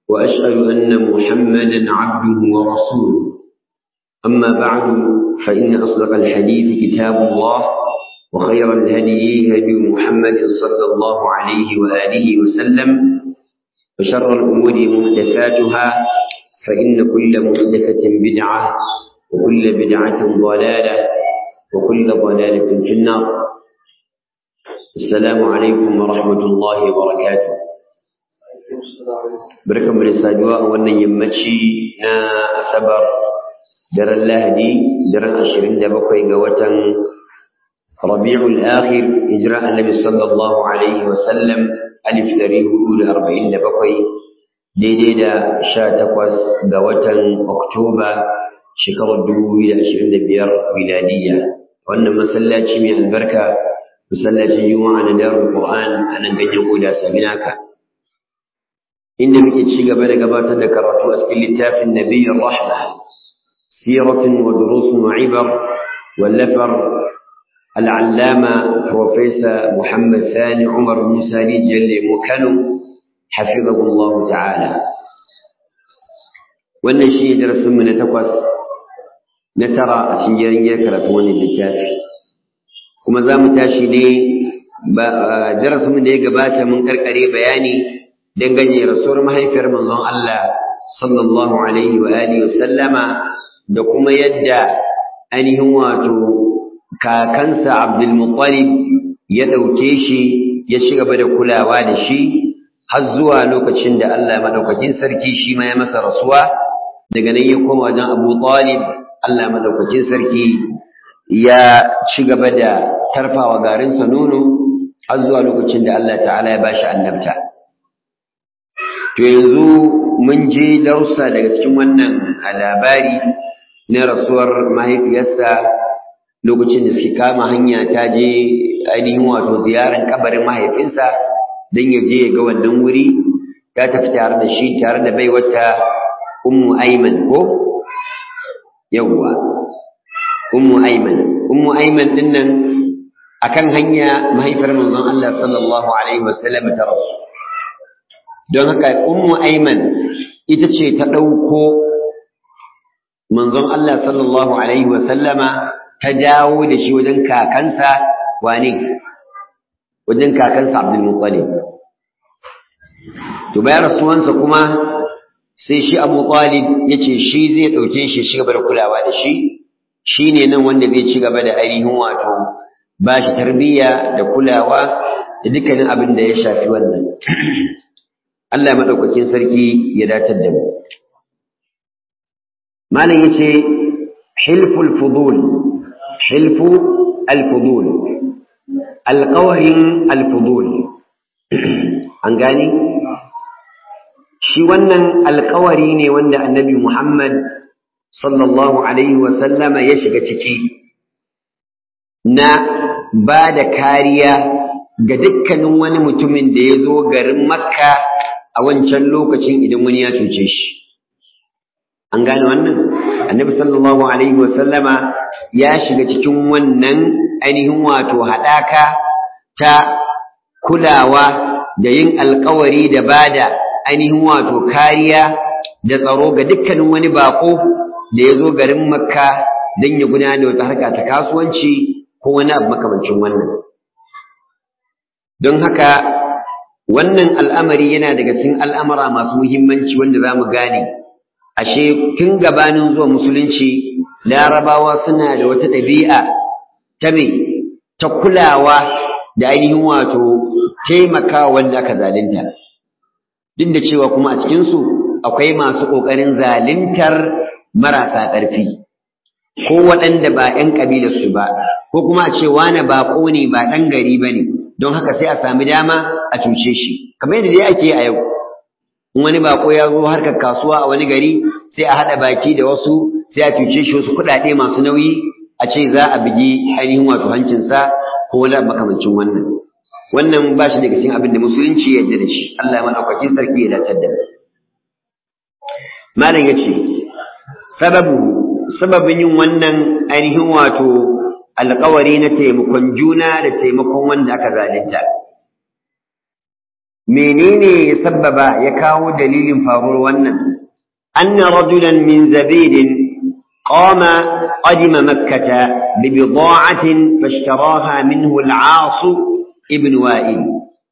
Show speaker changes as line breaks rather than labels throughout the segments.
وأشهد أن محمدا عبده ورسوله أما بعد فإن أصدق الحديث كتاب الله وخير الهدي هدي محمد صلى الله عليه وآله وسلم وشر الأمور محدثاتها فإن كل محدثة بدعة وكل بدعة ضلالة وكل ضلالة في النار السلام عليكم ورحمة الله وبركاته بركة من السادواء وأن يمتشي نا أسبر در اللهدي در عشرين دبقي قوة ربيع الآخر إجراء النبي صلى الله عليه وسلم ألف دريه أولى أربعين دبقي daidai da sha takwas ga watan Oktoba shekarar dubu biyu da ashirin da biyar miladiyya wannan masallaci mai albarka masallacin juma'a na darul qur'an a nan ganyen koda saminaka inda muke ci gaba da gabatar da karatu a cikin littafin nabiyyar rahma siratun wa durusun wa ibar wallafar al'allama profesa muhammad sani umar musa rijiyar lemo kano حفظه الله تعالى wannan shi ne darasinmu na takwas na tara a cikin yaringiyar karatu wannan littafi kuma za mu tashi ne darasinmu da ya gabata mun karkare bayani dangane rasuwar mahaifiyar manzon Allah sallallahu alaihi wa alihi wasallama da kuma yadda ainihin wato kakansa Abdul Muttalib ya ɗauke shi ya ci gaba da kulawa da shi har zuwa lokacin da Allah madaukakin sarki shi ma ya masa rasuwa daga nan ya koma wajen Abu Talib Allah madaukakin sarki ya ci gaba da tarfawa garinsa nono har zuwa lokacin da Allah ta'ala ya bashi annabta to yanzu mun je dausa daga cikin wannan labari na rasuwar mahaifiyarsa lokacin da suke kama hanya ta je ainihin wato ziyarar kabarin mahaifinsa don ya je ya ga wannan wuri ta tafi tare da shi tare da bai wata ummu aiman ko yawwa ummu aiman ummu aiman din nan akan hanya mahaifar manzon Allah sallallahu alaihi wasallam ta rasu don haka ummu aiman ita ce ta ɗauko manzon Allah sallallahu alaihi wasallama ta dawo da shi wajen kakansa wane wajen kakansa Abdul Muttalib to bayan rasuwansa kuma sai shi Abu Talib yace shi zai dauke shi shi gaba da kulawa da shi shine nan wanda zai ci gaba da ainihin wato ba shi tarbiyya da kulawa da dukkanin abin da ya shafi wannan Allah madaukakin sarki ya datar da mu malam yace hilful fudul hilfu al-fudul alƙawarin alfudul an gani shi wannan alƙawari ne wanda annabi Muhammad sallallahu alaihi wasallama ya shiga ciki na ba da kariya ga dukkanin wani mutumin da ya zo garin makka a wancan lokacin idan wani ya cuce shi an gane wannan annabi sallallahu alaihi wasallama ya shiga cikin wannan ainihin wato haɗaka ta kulawa da yin alkawari da bada ainihin wato kariya da tsaro ga dukkanin wani bako da ya zo garin makka don ya gudanar da wata harka ta kasuwanci ko wani abu makamancin wannan don haka wannan al'amari yana daga cikin al'amura masu muhimmanci wanda za mu gane ashe tun gabanin zuwa musulunci larabawa suna da wata ɗabi'a ta me ta kulawa da ainihin wato taimakawa wanda aka zalunta duk da cewa kuma a cikinsu akwai masu ƙoƙarin zaluntar marasa ƙarfi ko waɗanda ba ‘yan ƙabilarsu ba ko kuma a ce wane baƙo ne ba ɗan gari ba ne don haka sai a sami dama a cuce shi kamar yadda dai ake a yau in wani baƙo ya zo harkar kasuwa a wani gari sai a haɗa baki da wasu sai a cuce shi wasu kuɗaɗe masu nauyi a ce za a bugi ainihin wato hancinsa ko wani makamancin wannan wannan ba shi daga cikin abin da musulunci ya yarda da shi Allah ya madaukakin sarki ya dace da malam yace sababu sababin yin wannan ainihin wato alƙawari na taimakon juna da taimakon wanda aka zalunta menene ya sabbaba ya kawo dalilin faruwar wannan anna rajulan min zabidin qama qadima makkata bi bida'atin fashtaraha minhu al-aas ibn wa'il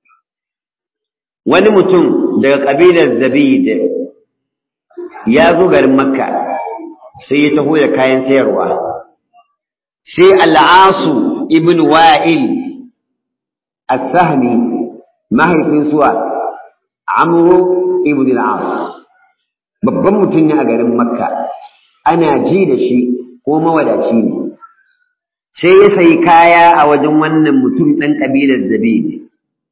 wani mutum daga kabilar zabid ya zo garin makka sai ya taho da kayan sayarwa sai al-aas ibn wa'il as-sahmi mahaifin suwa amru ibn al-as babban mutum ne a garin makka ana ji da shi ko mawadaci ne sai ya sayi kaya a wajen wannan mutum ɗan ƙabilar zabidi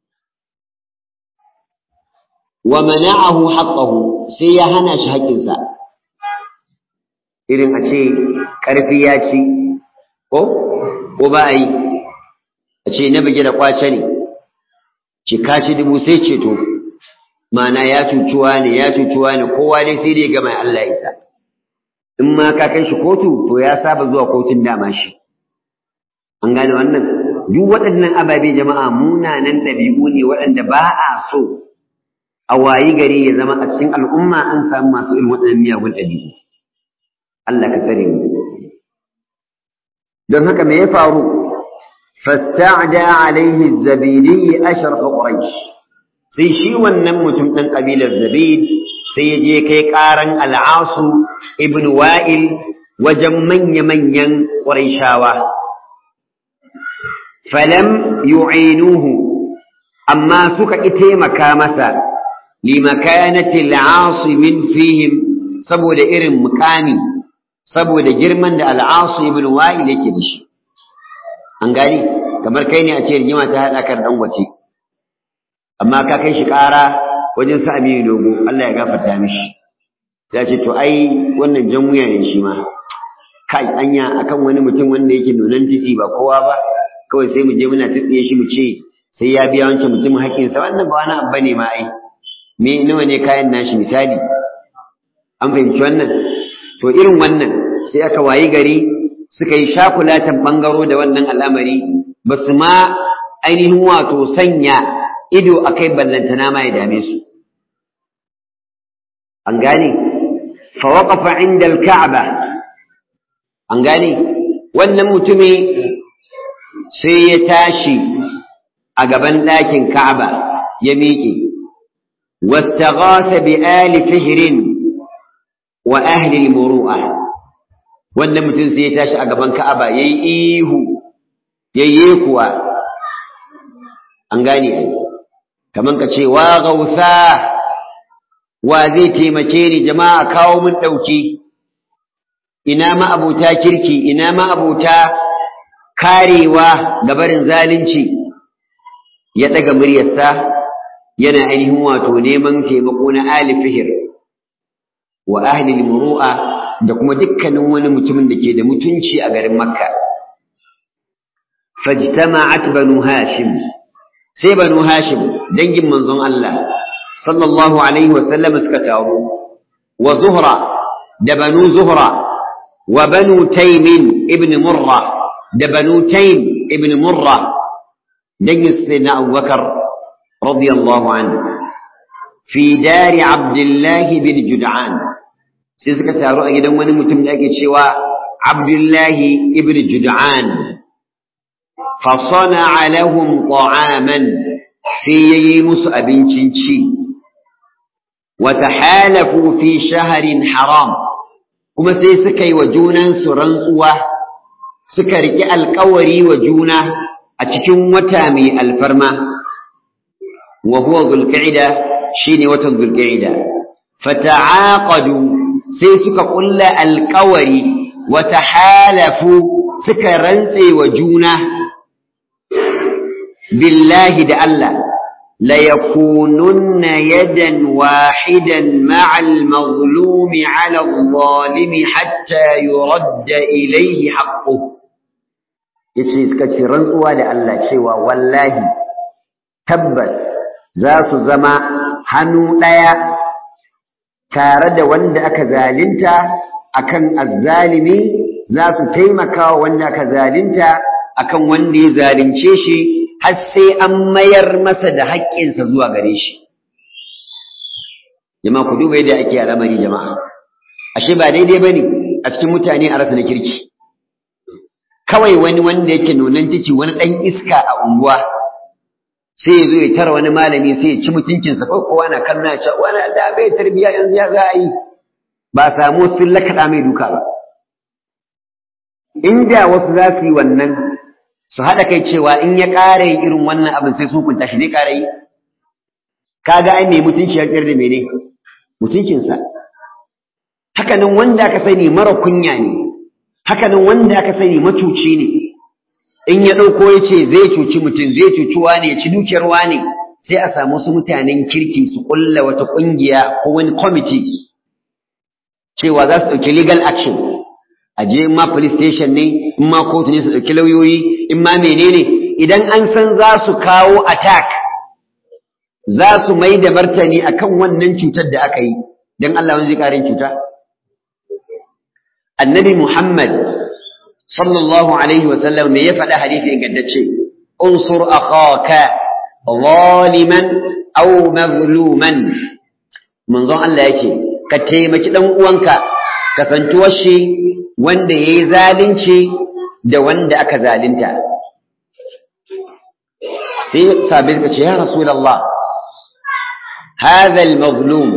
wa mana'ahu haqqahu sai ya hana shi haƙƙinsa irin a ce ƙarfi ya ci ko ko ba a yi a ce na bige da kwace ne ce kashi dubu sai ceto mana ya cucuwa ne ya cucuwa ne kowa dai sai dai gama Allah isa in ma ka kai shi kotu to ya saba zuwa kotun dama shi an gane wannan duk waɗannan ababe jama'a munanan ɗabi'u ne waɗanda ba a so a wayi gari ya zama a cikin al'umma an samu masu irin waɗannan miyagun ɗabi'u Allah ka tsare mu don haka me ya faru فاستعدى عليه الزبيدي أشرف قريش sai shi wannan mutum ɗan ƙabilar zabid sai ya je kai ƙaran al'asu ibn wa'il wajen manya-manyan ƙwarishawa falam yu'inuhu amma suka ƙi taimaka masa limakanati al'asu min fihim saboda irin mukami saboda girman da al'asu ibn wa'il yake da shi an gani kamar kai ne a ce rigima ta haɗa kan ɗan wace amma ka kai shi ƙara wajen sa aminu dogo Allah ya gafarta mishi ya ce to ai wannan jan wuya ne shi ma kai anya akan wani mutum wanda yake nunan titi ba kowa ba kawai sai mu je muna tsitsiye shi mu ce sai ya biya wancan mutumin haƙƙinsa wannan ba wani abu ne ma ai me nawa ne kayan nashi misali an fahimci wannan to irin wannan sai aka wayi gari suka yi shakulatan ɓangaro da wannan al'amari ba su ma ainihin wato sanya ido a kai ballantana ma ya dame su. An gane, fawaƙafa inda ka'aba an gane, wannan mutumi sai ya tashi a gaban ɗakin ka'aba ya miƙe, wasta gasa bi ali fihirin wa ahli muru'a. wannan mutum sai ya tashi a gaban Ka'aba yayi ihu yayye kuwa an gane ai kaman ka ce wa gausa wa zai taimake ni jama'a kawo min dauki ina ma abuta kirki ina ma abuta karewa ga barin zalunci ya daga muryarsa yana ainihin wato neman taimako na ali fihir wa ahli muru'a da kuma dukkanin wani mutumin da ke da mutunci a garin Makka. Fajtama'at banu Hashim sai banu Hashim dangin manzon Allah sallallahu alaihi wa sallam suka taru wa Zuhra da banu Zuhra wa banu Taym ibn Murra da banu Taym ibn Murra dangin sayyidina Abubakar radiyallahu anhu fi dari Abdullah bin Jud'an sai suka taru a gidan wani mutum da ake cewa Abdullahi ibn Jud'an fa sana'a lahum ta'aman sai yayi musu abincin ci wa tahalafu fi shahrin haram kuma sai suka yi wa junan su rantsuwa suka riki alƙawari wa juna a cikin wata mai alfarma wa huwa zulqa'ida shine watan zulqa'ida fata'aqadu sai suka kulla alkawari wata halafu suka rantse wa juna billahi da Allah la yakununna yadan wahidan ma'al mazlumi 'ala adh-dhalimi hatta yuradda ilayhi haqquhu yace suka ce rantsuwa da Allah cewa wallahi tabbas za su zama hannu ɗaya tare da wanda aka zalinta akan azzalimi za su taimaka wa wanda aka zalinta akan wanda ya zalunce shi har sai an mayar masa da haƙƙinsa zuwa gare shi jama'a ku duba yadda ake al'amari jama'a ashe ba daidai bane a cikin mutane a rasa na kirki kawai wani wanda yake nunan ciki wani dan iska a unguwa sai ya zo ya tara wani malami sai ya ci mutuncinsa ko kowa na kallon ya ce wani da bai tarbiya yanzu ya za a yi ba samu sun lakaɗa mai duka ba inda wasu za su yi wannan su haɗa kai cewa in ya ƙara yin irin wannan abin sai su hukunta shi zai ƙara yi kaga ai mai mutunci ya tsayar da mene mutuncinsa hakanan wanda aka sani mara kunya ne hakanan wanda aka sani macuci ne in ya ɗauko ya ce zai cuci mutum zai cuci wane ya ci dukiyar wane sai a samu su mutanen kirki su ƙulla wata ƙungiya ko wani kwamiti cewa za su ɗauki legal action a je in ma police station ne in ma kotu ne su ɗauki lauyoyi in ma menene idan an san za su kawo attack za su mai da martani akan wannan cutar da aka yi don Allah wani zai ƙarin cuta annabi Muhammad sallallahu alaihi wa sallam me ya faɗa hadisi ingantacce unsur akhaka zaliman aw mazluman manzon Allah yake ka taimaki dan uwanka kasantuwar shi wanda yayi zalunci da wanda aka zalunta sai sabir ka ce ya rasulullah hadha al-mazlum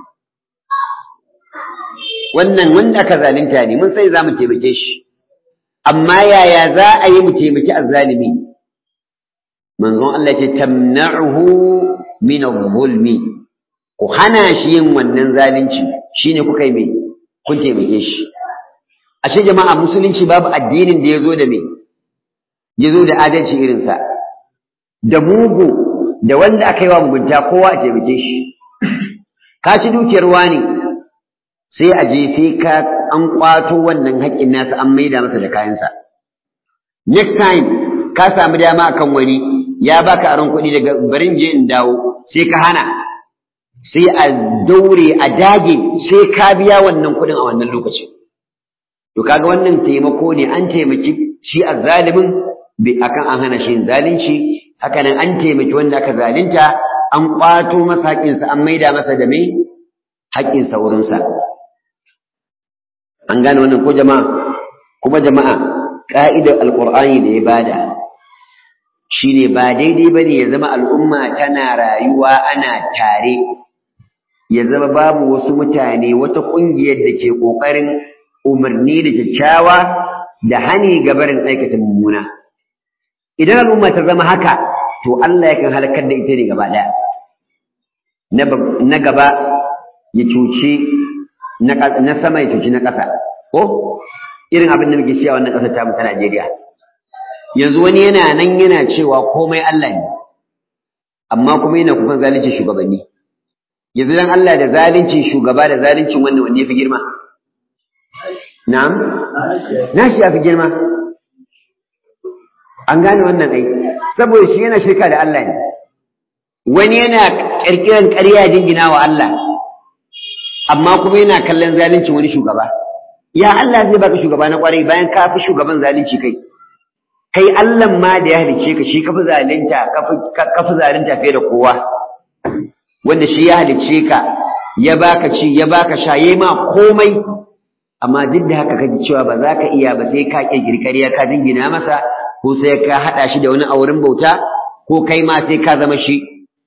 wannan wanda aka zalunta ne mun sai za mu taimake shi amma yaya za a yi mu taimaki azzalimi manzon Allah ce tamna'uhu min adh-dhulmi ku hana shi yin wannan zalunci shine kuka yi me kun taimake shi ashe jama'a musulunci babu addinin da yazo da me yazo da adalci irin sa da mugu da wanda aka yi wa mugunta kowa a taimake shi ka ci dukiyar wani sai a je sai ka an kwato wannan haƙƙin nasa an maida masa da kayansa next time ka samu dama akan wani ya baka aron kuɗi daga barin je in dawo sai ka hana sai a daure a dage sai ka biya wannan kuɗin a wannan lokacin to kaga wannan taimako ne an taimaki shi azzalimin bi akan an hana shi zalunci haka nan an taimaki wanda aka zalunta an kwato masa haƙƙinsa an maida masa da mai haƙƙinsa wurinsa an gane wannan ko jama'a kuma jama'a ka'idar alqur'ani da ya bada shine ba daidai bane ya zama al'umma tana rayuwa ana tare ya zama babu wasu mutane wata kungiyar da ke kokarin umarni da kyakkyawa da hani ga barin aikata mummuna idan al'umma ta zama haka to Allah yakan halakar da ita ne gaba daya na gaba ya cuci na sama ya cuci na ƙasa ko irin abin da muke cewa wannan ƙasar tamu ta Najeriya yanzu wani yana nan yana cewa komai Allah ne amma kuma yana kukan zalunci shugabanni yanzu dan Allah da zalunci shugaba da zaluncin wannan wanne yafi girma na'am nashi yafi girma an gane wannan ai saboda shi yana shirka da Allah ne wani yana kirkiran ƙarya dingina wa Allah amma kuma yana kallon zalunci wani shugaba ya Allah zai baka shugaba na kwarai bayan ka fi shugaban zalunci kai kai Allah ma da ya halice ka shi ka fi zalunta ka fi zalunta fiye da kowa wanda shi ya halice ka ya baka ci ya baka sha yayi ma komai amma duk da haka kaji cewa ba za ka iya ba sai ka kirkiri ƙarya ka dingina masa ko sai ka haɗa shi da wani auren bauta ko kai ma sai ka zama shi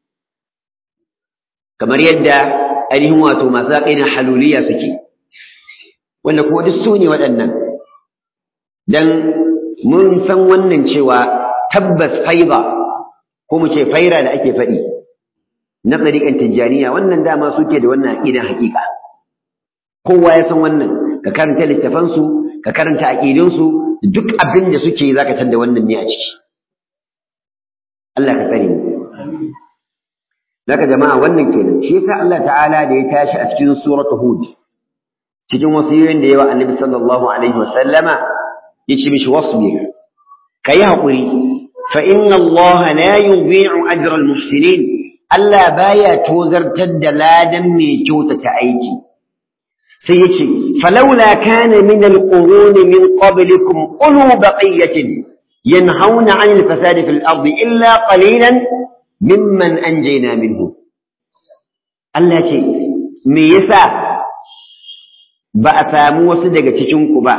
kamar yadda ainihin wato masu aƙidan haluliya suke wanda kuma duk su ne waɗannan dan mun san wannan cewa tabbas faiba ko mu ce faira da ake faɗi na tsariƙan tijjaniya wannan dama suke da wannan aƙidan haƙiƙa kowa ya san wannan ka karanta littafansu ka karanta aƙidunsu duk abin da suke za ka da wannan ne a ciki Allah ka tsare mu Zaka jama'a wannan kenan shi yasa Allah ta'ala da ya tashi a cikin suratul hud cikin wasiyoyin da yawa annabi sallallahu alaihi wa sallama yace mishi wasbir kai hakuri fa inna Allah la yudhi'u ajra al-muhsinin Allah baya tozartar da ladan mai kyautata aiki sai yace falawla kana min al-qurun min qablikum ulu baqiyatin yanhauna 'anil fasadi fil ardi illa qalilan mimman anjayna minhu Allah ce me yasa ba a samu wasu daga cikin ku ba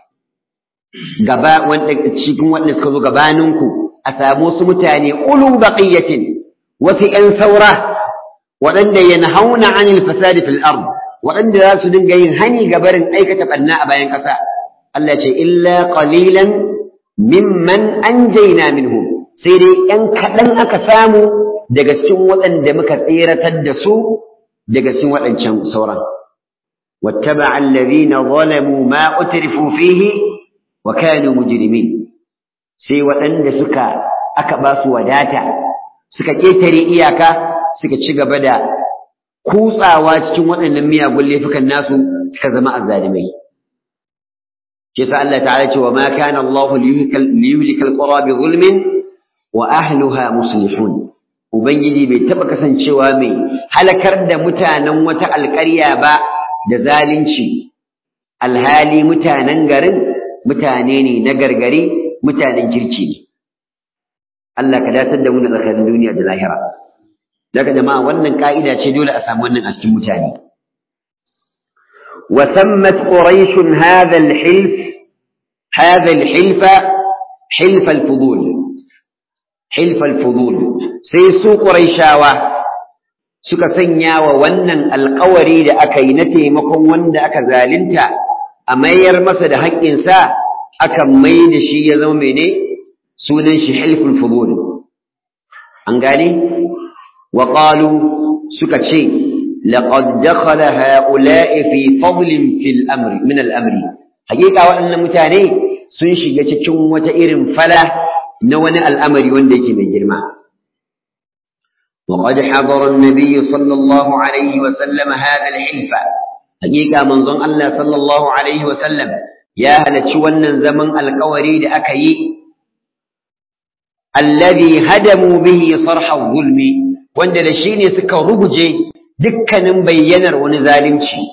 gaba wanda cikin wanda suka zo gabaninku a samu wasu mutane ulu baqiyatin wasu ƴan saura waɗanda yanhauna anil fasadi fil ard waɗanda za su dinga yin hani ga barin aikata ɓanna a bayan ƙasa Allah ce illa qalilan mimman anjayna minhum sai dai ƴan kaɗan aka samu daga cikin waɗanda muka tseratar da su daga cikin waɗancan sauran واتبع الذين ظلموا ما أترفوا فيه وكانوا مجرمين sai waɗanda suka aka ba su wadata suka ƙetare iyaka suka ci gaba da kutsawa cikin waɗannan miyagun laifukan nasu suka zama azzalimai shi sa Allah ta'ala ce wa ma kana Allah liyuhlikal qura bi zulmin wa ahliha muslihun ubangiji bai taba kasancewa mai halakar da mutanen wata alƙarya ba da zalunci alhali mutanen garin mutane ne na gargari mutanen kirki ne Allah ka datar da mu da tsakanin duniya da lahira daga jama'a wannan ka'ida ce dole a samu wannan a cikin mutane wa sammat quraish hadha al-hilf hadha al-hilf hilf al-fudul hilf al-fudul sai su quraishawa suka sanya wa wannan alƙawari da aka yi na taimakon wanda aka zalunta a mayar masa da haƙƙinsa aka mai da shi ya zama mene sunan shi hilful fudul an gane wa qalu suka ce laqad dakhala haula'i fi fadlin fil amri min al amri hakika waɗannan mutane sun shiga cikin wata irin fala na wani al'amari wanda yake mai girma وقد حضر النبي صلى الله عليه وسلم هذا الحلف حقيقة من ظن الله صلى الله عليه وسلم يا هل تشونا زمن القوري لأكي الذي هدموا به صرح الظلم وند لشيني سكا ربجي دكا بينر ونزالمشي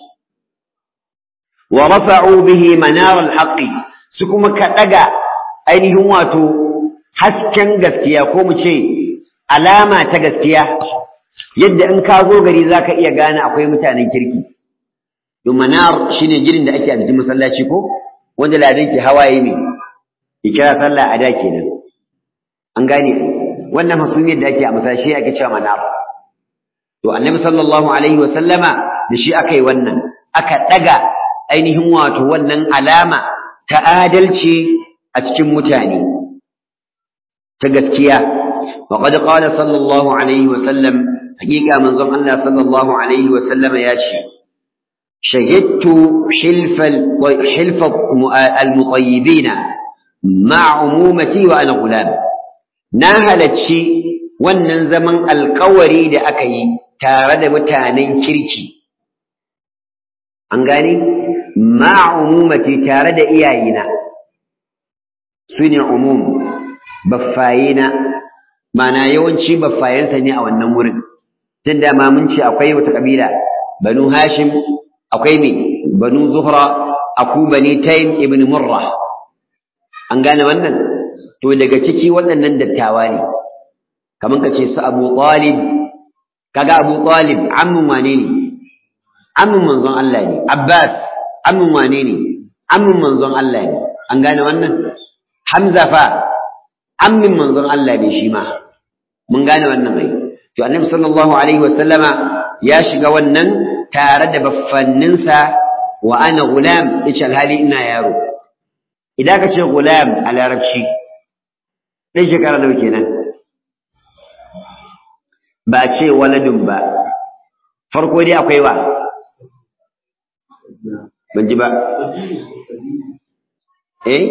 ورفعوا به منار الحق سكما كتغا أينهم واتو hasken gaskiya ko mu ce alama ta gaskiya yadda in ka zo gari zaka iya gane akwai mutanen kirki to manar shine girin da ake a cikin masallaci ko wanda ladan ke hawaye ne ikira sallah a da kenan an gane wannan hasumiyar da ake a masallaci ake cewa manar to annabi sallallahu alaihi wa sallama da shi aka yi wannan aka daga ainihin wato wannan alama ta adalci a cikin mutane ta gaskiya وقد قال صلى الله عليه وسلم حقيقة من ظن الله صلى الله عليه وسلم ياشي شهدت حلف حلف المطيبين مع عمومتي وأنا غلام ناهلت شيء wannan zaman alkawari da aka yi tare da mutanen kirki an gane ma umumati tare da iyayena su ne umum baffayena mana yawanci baffayensa ne a wannan wurin tun da ma mun ce akwai wata kabila banu hashim akwai me banu zuhra aku bani taym ibn murra an gane wannan to daga ciki waɗannan dattawa ne kaman ka ce su abu talib kaga abu talib ammun wane ne ammun manzon Allah ne abbas ammun wane ne ammun manzon Allah ne an gane wannan hamza fa ammin manzon Allah ne shi ma mun gane wannan ai to annabi sallallahu alaihi wasallama ya shiga wannan tare da baffanninsa wa ana gulam yace alhali ina yaro idan ka ce gulam a larabci ɗan shekara nawa kenan ba a ce waladun ba farko dai akwai wa ban ji ba eh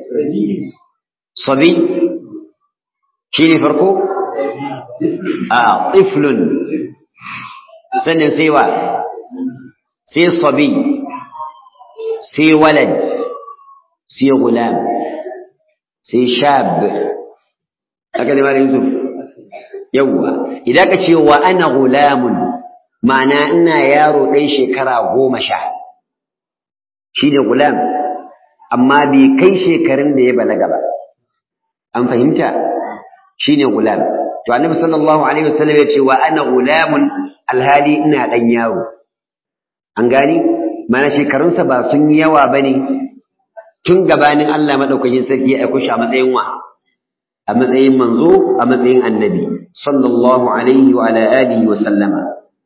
sabi shi ne farko a tiflun sannan sai wa sai sabi sai walad sai gulam sai shab aka ne mara yusuf yawwa idan ka ce wa ana gulamun ma'ana ina yaro ɗan shekara goma sha shi ne gulam amma bai kai shekarun da ya balaga ba an fahimta shi ne gulam to annabi sallallahu alaihi wasallam ya ce wa ana gulamun alhali ina ɗan yaro an gani mana shekarunsa ba sun yi yawa ba ne tun gabanin Allah maɗaukakin sarki ya aiko shi a matsayin wa a matsayin manzo a matsayin annabi sallallahu alaihi wa ala alihi wa sallama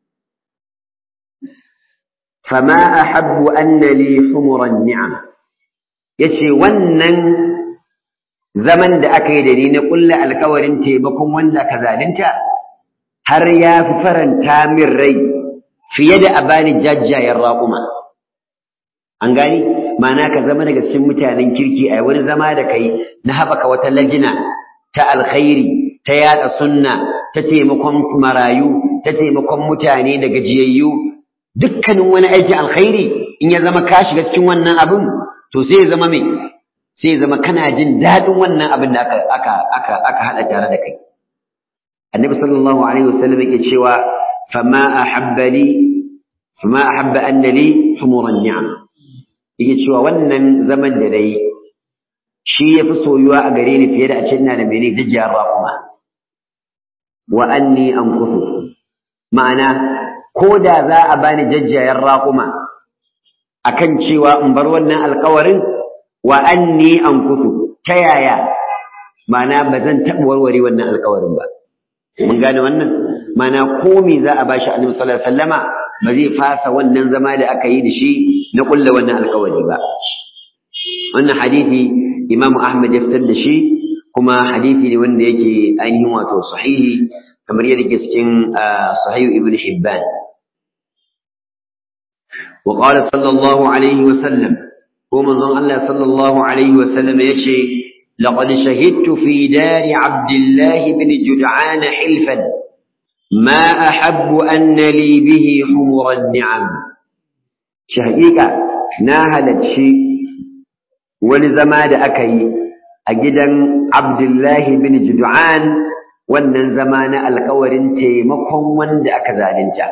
fama ahabbu anna li humuran ni'am yace wannan zaman da aka yi da ni na kulla alkawarin taimakon wanda ka zalunta har ya fi faranta min rai fiye da a bani jajjayen raƙuma an gani ma'ana ka zama daga cikin mutanen kirki a wani zama da kai na haɓaka wata lajina ta alkhairi ta yada sunna ta taimakon marayu ta taimakon mutane da gajiyayyu dukkanin wani aikin alkhairi in ya zama ka shiga cikin wannan abin to sai ya zama mai sai ya zama kana jin daɗin wannan abin da aka aka aka aka haɗa tare da kai annabi sallallahu alaihi wasallam yake cewa fama ahabba li fama ahabba anna li humuran ni'am yake cewa wannan zaman da dai shi yafi soyuwa a gare ni fiye da a ce ina da mene jajjiyar raƙuma wa anni ankusu ma'ana ko da za a bani jajjayar raƙuma akan cewa in bar wannan alƙawarin wa anni ankusu ta yaya ma'ana ba zan taɓa warware wannan alƙawarin ba mun gane wannan ma'ana ko me za a bashi annabi sallallahu alaihi wasallama ba zai fasa wannan zama da aka yi da shi na kulla wannan alƙawari ba wannan hadisi Imam Ahmad ya fitar da shi kuma hadisi ne wanda yake ainihin wato sahihi kamar yadda ke cikin sahihu Ibn Hibban وقال صلى الله عليه وسلم ومن ظن الله صلى الله عليه وسلم يشي لقد شهدت في دار عبد الله بن جدعان حلفا ما أحب أن لي به حمر النعم شهيقة ناهلت شيء ولزماد أكي أجدا عبد الله بن جدعان wannan zama na alkawarin taimakon wanda aka zalunta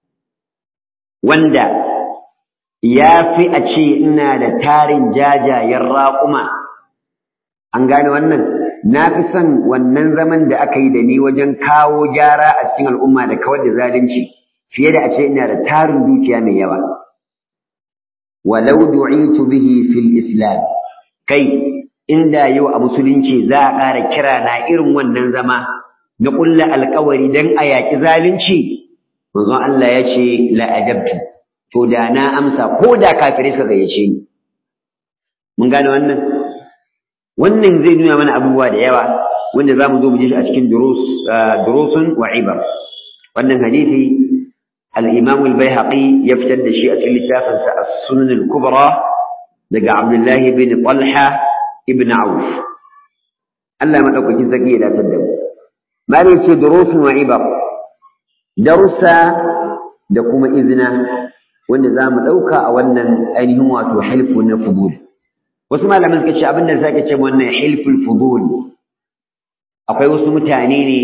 wanda ya fi a ce ina da tarin jajayen raƙuma an gane wannan na fi son wannan zaman da aka yi da ni wajen kawo gyara a cikin al'umma da kawar da zalunci fiye da a ce ina da tarin dukiya mai yawa walau du'itu bihi fil islam kai inda yau a musulunci za a ƙara kira na irin wannan zama na ƙulla alƙawari don a yaƙi zalunci manzon Allah ya ce la'ajabtu to da na amsa ko da kafirai suka gayyace ni mun gane wannan wannan zai nuna mana abubuwa da yawa wanda zamu zo mu ji shi a cikin durus durusun wa ibar wannan hadisi al-Imam al-Baihaqi ya fitar da shi a cikin littafin sa As-Sunan al-Kubra daga Abdullah ibn Talha ibn Auf Allah madaukakin zaki ya datar da mu malai ce durusun wa ibar darussa da kuma izina wanda za mu ɗauka a wannan ainihin wato hilfu na fudul wasu malaman suka ce abin da sake ce wannan hilful fudul akwai wasu mutane ne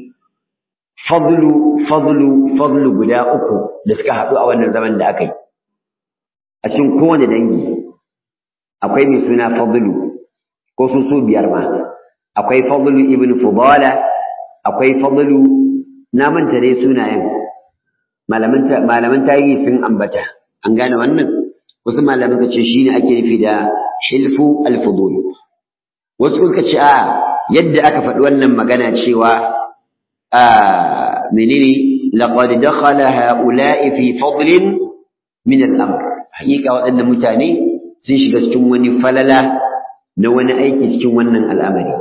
fadlu fadlu fadlu guda uku da suka haɗu a wannan zaman da aka yi a cikin kowane dangi akwai mai suna fadlu ko su su biyar ma akwai fadlu ibn fudala akwai fadlu na manta dai sunayen malaman tarihi sun ambata an gane wannan wasu malaman ka ce shine ake nufi da hilfu al-fudul wasu suka ce a yadda aka faɗi wannan magana cewa a menene laqad dakhala haula'i fi fadlin min al-amr hakika waɗannan mutane sun shiga cikin wani falala na wani aiki cikin wannan al'amari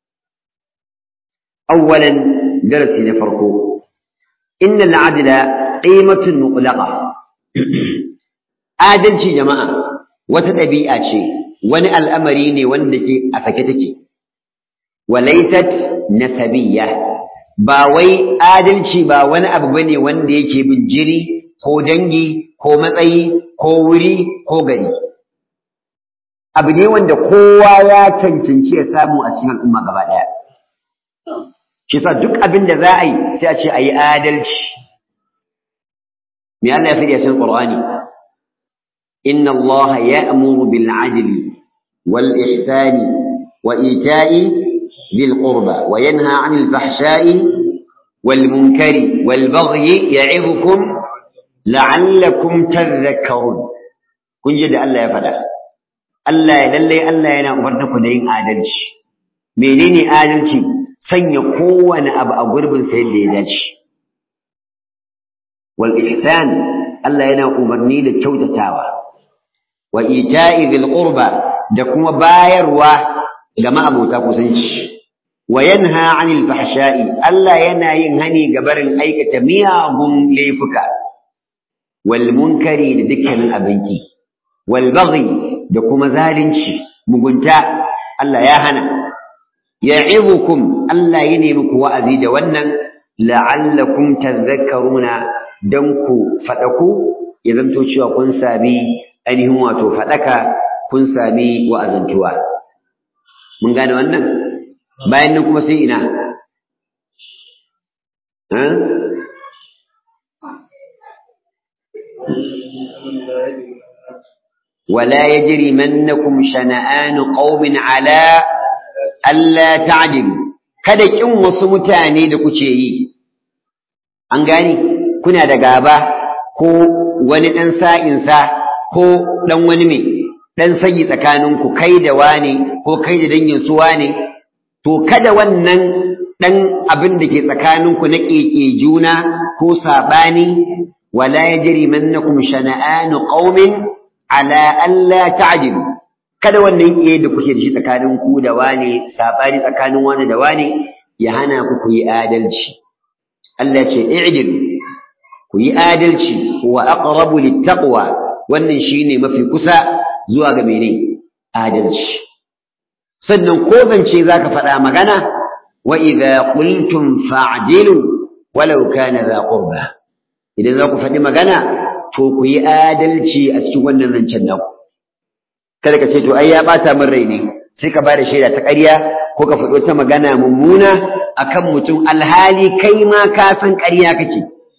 awwalan darasi na farko innal adla qimatun muqlaqa adalci jama'a wata ɗabi'a ce wani al'amari ne wanda ke a sake take walaysat nasabiyya ba wai adalci ba wani abu bane wanda yake bin jiri ko dangi ko matsayi ko wuri ko gari abu ne wanda kowa ya cancanci ya samu a cikin al'umma gaba ɗaya shi sa duk abin da za a yi sai a ce a yi adalci me Allah ya faɗi a cikin Qur'ani inna Allah ya'muru bil 'adli wal ihsani wa ita'i dhil qurba wa yanha 'anil fahsha'i wal munkari wal baghi ya'idukum la'allakum tadhakkarun kun ji da Allah ya faɗa Allah ya lalle Allah yana umarta ku da yin adalci menene adalci sanya kowane abu a gurbin sa yadda ya dace wal ihsan Allah yana umarni da kyautatawa wa ita'i dhil qurba da kuma bayarwa ga ma'abota kusanci wa yanha 'anil fahsha'i Allah yana yin hani ga barin aikata miyagun laifuka wal munkari da dukkanin abinki wal baghi da kuma zalunci mugunta Allah ya hana ya'idukum Allah ya nemi ku wa'azi da wannan la'allakum tadhakkaruna dan ku fadaku ya zanto cewa kun sami ainihin wato fadaka kun sami wa'azantuwa mun gane wannan bayan nan kuma sai ina ولا يجرمنكم شنآن قوم على ألا تعدلوا kada kin wasu mutane da kuke yi an gani kuna da gaba ko wani ɗan sa'insa ko ɗan wani mai ɗan sanyi tsakaninku kai da wane ko kai da dangin su wane to kada wannan ɗan abin da ke tsakaninku na ƙeƙe juna ko saɓani wala yajrimannakum shana'anu qaumin ala alla ta'dilu kada wannan iye da kuke da shi tsakanin ku da wane sabani tsakanin wani da wane ya hana ku ku yi adalci Allah ce i'dilu ku yi adalci wa aqrabu littaqwa wannan shine mafi kusa zuwa ga mene adalci sannan ko zance zaka faɗa magana wa idza qultum fa'dilu walau kana za qurba idan za ku faɗi magana to ku yi adalci a cikin wannan zancen naku kada ka ce to ai ya bata min rai ne sai ka bada shaida ta ƙarya ko ka faɗo ta magana mummuna akan mutum alhali kai ma ka san ƙarya kake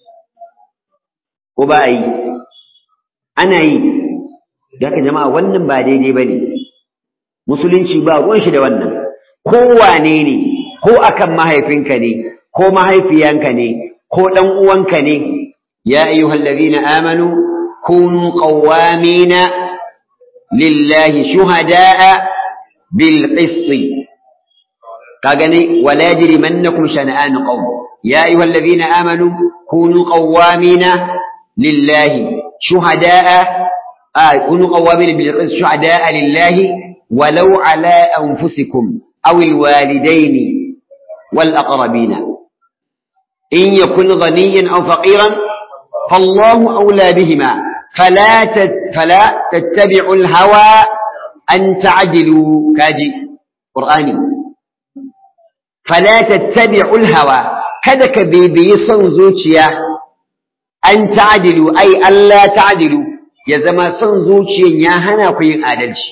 ko ba a yi ana yi da haka jama'a wannan ba daidai ba ne musulunci ba ruwan shi da wannan ko wane ne ko akan mahaifinka ne ko mahaifiyanka ne ko ɗan uwanka ne يا أيها الذين آمنوا كونوا قوامين لله شهداء بالقسط كاغني ولا يجرمنكم شنآن قوم يا أيها الذين آمنوا كونوا قوامين لله شهداء آه كونوا قوامين بالقسط شهداء لله ولو على أنفسكم أو الوالدين والأقربين إن يكن غنيا أو فقيرا فالله أولى بهما فلا فلا تتبعوا الهوى أن تعدلوا كاجي قرآني فلا تتبعوا الهوى kada ka bibiyi son zuciya an ta'dilu ai Allah ta'dilu ya zama son zuciyan ya hana ku yin adalci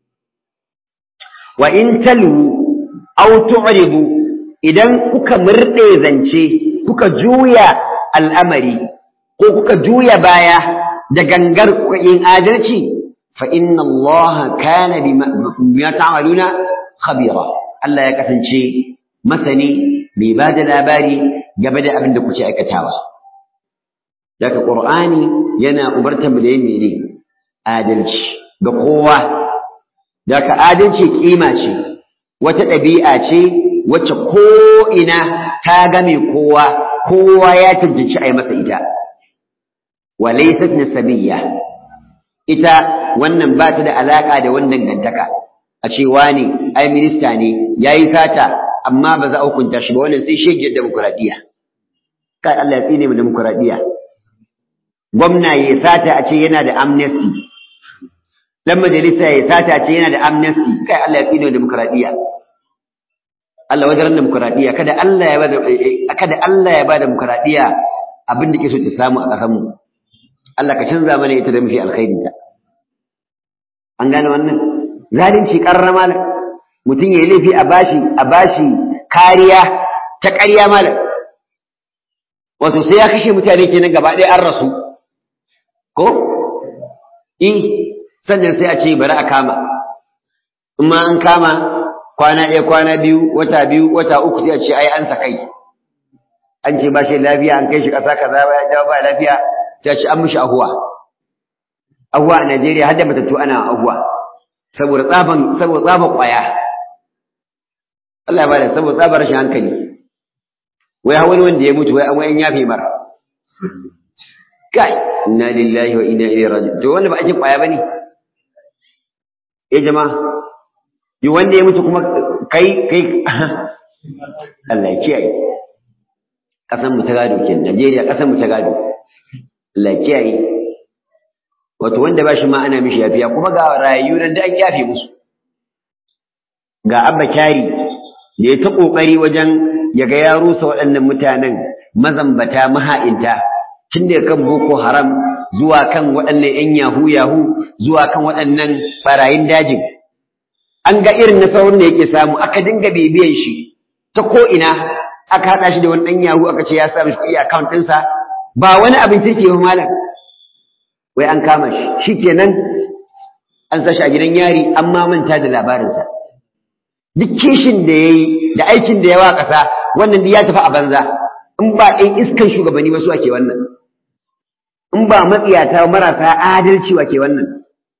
wa in talu aw tu'ribu idan kuka murde zance kuka juya al'amari ko kuka juya baya da gangar kuka yin adalci fa inna Allah kana bima ta'maluna khabira Allah ya kasance masani mai ba da labari game da abin da kuke aikatawa daga Qur'ani yana umartar mu da yin mene adalci ga kowa daga adalci kima ce wata ɗabi'a ce wacce ko ina ta game kowa kowa ya cancanci a yi masa ita walaysat nasabiyya ita wannan ba ta da alaka da wannan gantaka a ce wani ai minista ne yayi sata amma ba za a hukunta shi ba wannan sai shegiyar demokuraɗiyya kai Allah ya tsine mu demokuraɗiyya gwamna ya sata a ce yana da amnesty dan majalisa ya sata a ce yana da amnesty kai Allah ya tsine mu demokuraɗiyya Allah wajen demokuraɗiyya kada Allah ya bada kada Allah ya bada demokuraɗiyya abin da ke so ta samu a ƙasar mu Allah ka canza mana ita da mafi alkhairi ta an gane wannan zalunci karrama mutum ya yi laifi a bashi a bashi kariya ta ƙarya malam wato sai ya kashe mutane kenan gaba ɗaya an rasu ko in sannan sai a ce bari a kama in ma an kama kwana ɗaya kwana biyu wata biyu wata uku sai a ce ai an sa kai an ce ba shi lafiya an kai shi ƙasa kaza ya jawo ba lafiya ta ci an mishi ahuwa ahuwa a Najeriya har da matattu ana ahuwa saboda tsaban saboda tsaban kwaya Allah ya bada saboda tsabar rashin hankali wai wani wanda ya mutu wai an wayan yafe mar kai inna lillahi wa inna ilaihi raji'un to wanda ba ake kwaya bane eh jama'a yi wanda ya mutu kuma kai kai Allah ya kiyaye kasan mu ta gado kenan Najeriya kasan mu ta gado Allah ya kiyaye wato wanda ba shi ma ana mishi yafiya kuma ga rayu nan da an yafe musu ga abba kyari da ya ta kokari wajen ya ga ya rusa waɗannan mutanen mazambata maha'inta tun daga kan boko haram zuwa kan waɗannan ‘yan yahu yahu zuwa kan waɗannan ɓarayin dajin an ga irin nasarorin da yake samu aka dinga bibiyan shi ta ko'ina aka haɗa shi da wani ɗan yahu aka ce ya sa mishi kuɗi account ɗinsa ba wani abin kirki ba malam wai an kama shi shi kenan an sa shi a gidan yari an ma manta da labarinsa duk kishin da ya yi da aikin da ya wa ƙasa wannan duk ya tafi a banza in ba ɗan iskan shugabanni ba su ake wannan in ba matsiyata marasa adalci wa ke wannan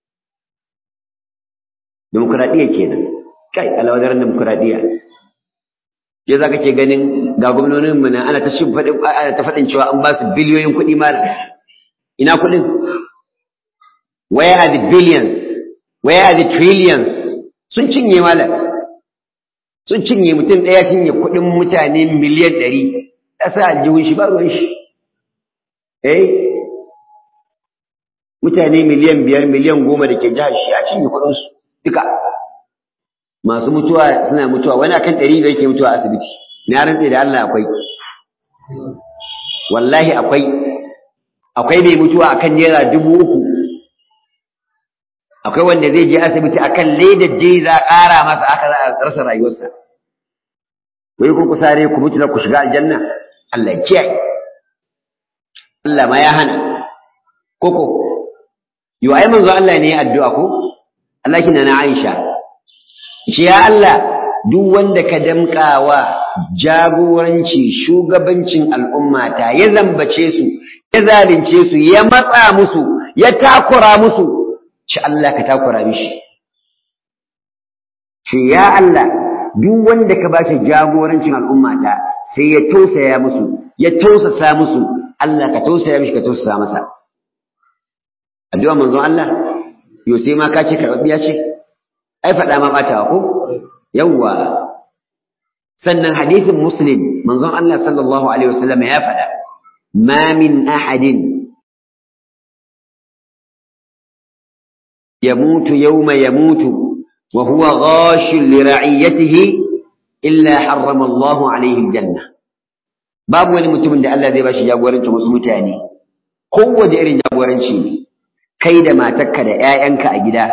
demokuraɗiyya kenan kai alawadar demokuraɗiyya ya za ka ke ganin ga gwamnonin mu ana ta shi faɗin ana ta faɗin cewa an ba su biliyoyin kuɗi ma ina kuɗin where are the billions where are the trillions sun cinye malam sun cinye mutum ɗaya cinye kuɗin mutane miliyan ɗari ya sa aljihun shi ba ruwan shi eh mutane miliyan biyar miliyan goma da ke jihar shi ya cinye kuɗinsu duka masu mutuwa suna mutuwa wani akan ɗari da yake mutuwa a asibiti na rantse da Allah akwai wallahi akwai akwai mai mutuwa akan naira dubu uku akwai wanda zai je asibiti akan ledar je za a ƙara masa aka za a rasa rayuwarsa wai kun ku sare ku mutu da ku shiga aljanna Allah ya kiyaye Allah ma ya hana koko yo ai manzo Allah ne ya addu'a ko Allah kina na Aisha ce ya Allah duk wanda ka damƙawa jagoranci shugabancin al'ummata ya zambace su ya zalunce su ya matsa musu ya takura musu ci Allah ka takura mishi ce ya Allah duk wanda ka bashi jagorancin al'ummata sai ya tausaya musu ya tausasa musu Allah ka tausaya mishi ka tausasa masa addu'a manzon Allah yo sai ma ka ce karɓaɓɓiya ce ai faɗa ma ɓatawa ko yawwa sannan hadisin muslim manzon Allah sallallahu alaihi wasallam ya faɗa ma min ahadin يموت يوم يموت وهو غاش لرعيته إلا حرم الله عليه الجنة باب wani mutumin da Allah zai bashi jagorancin wasu mutane kowace irin jagoranci ne kai da matarka da ƴaƴanka a gida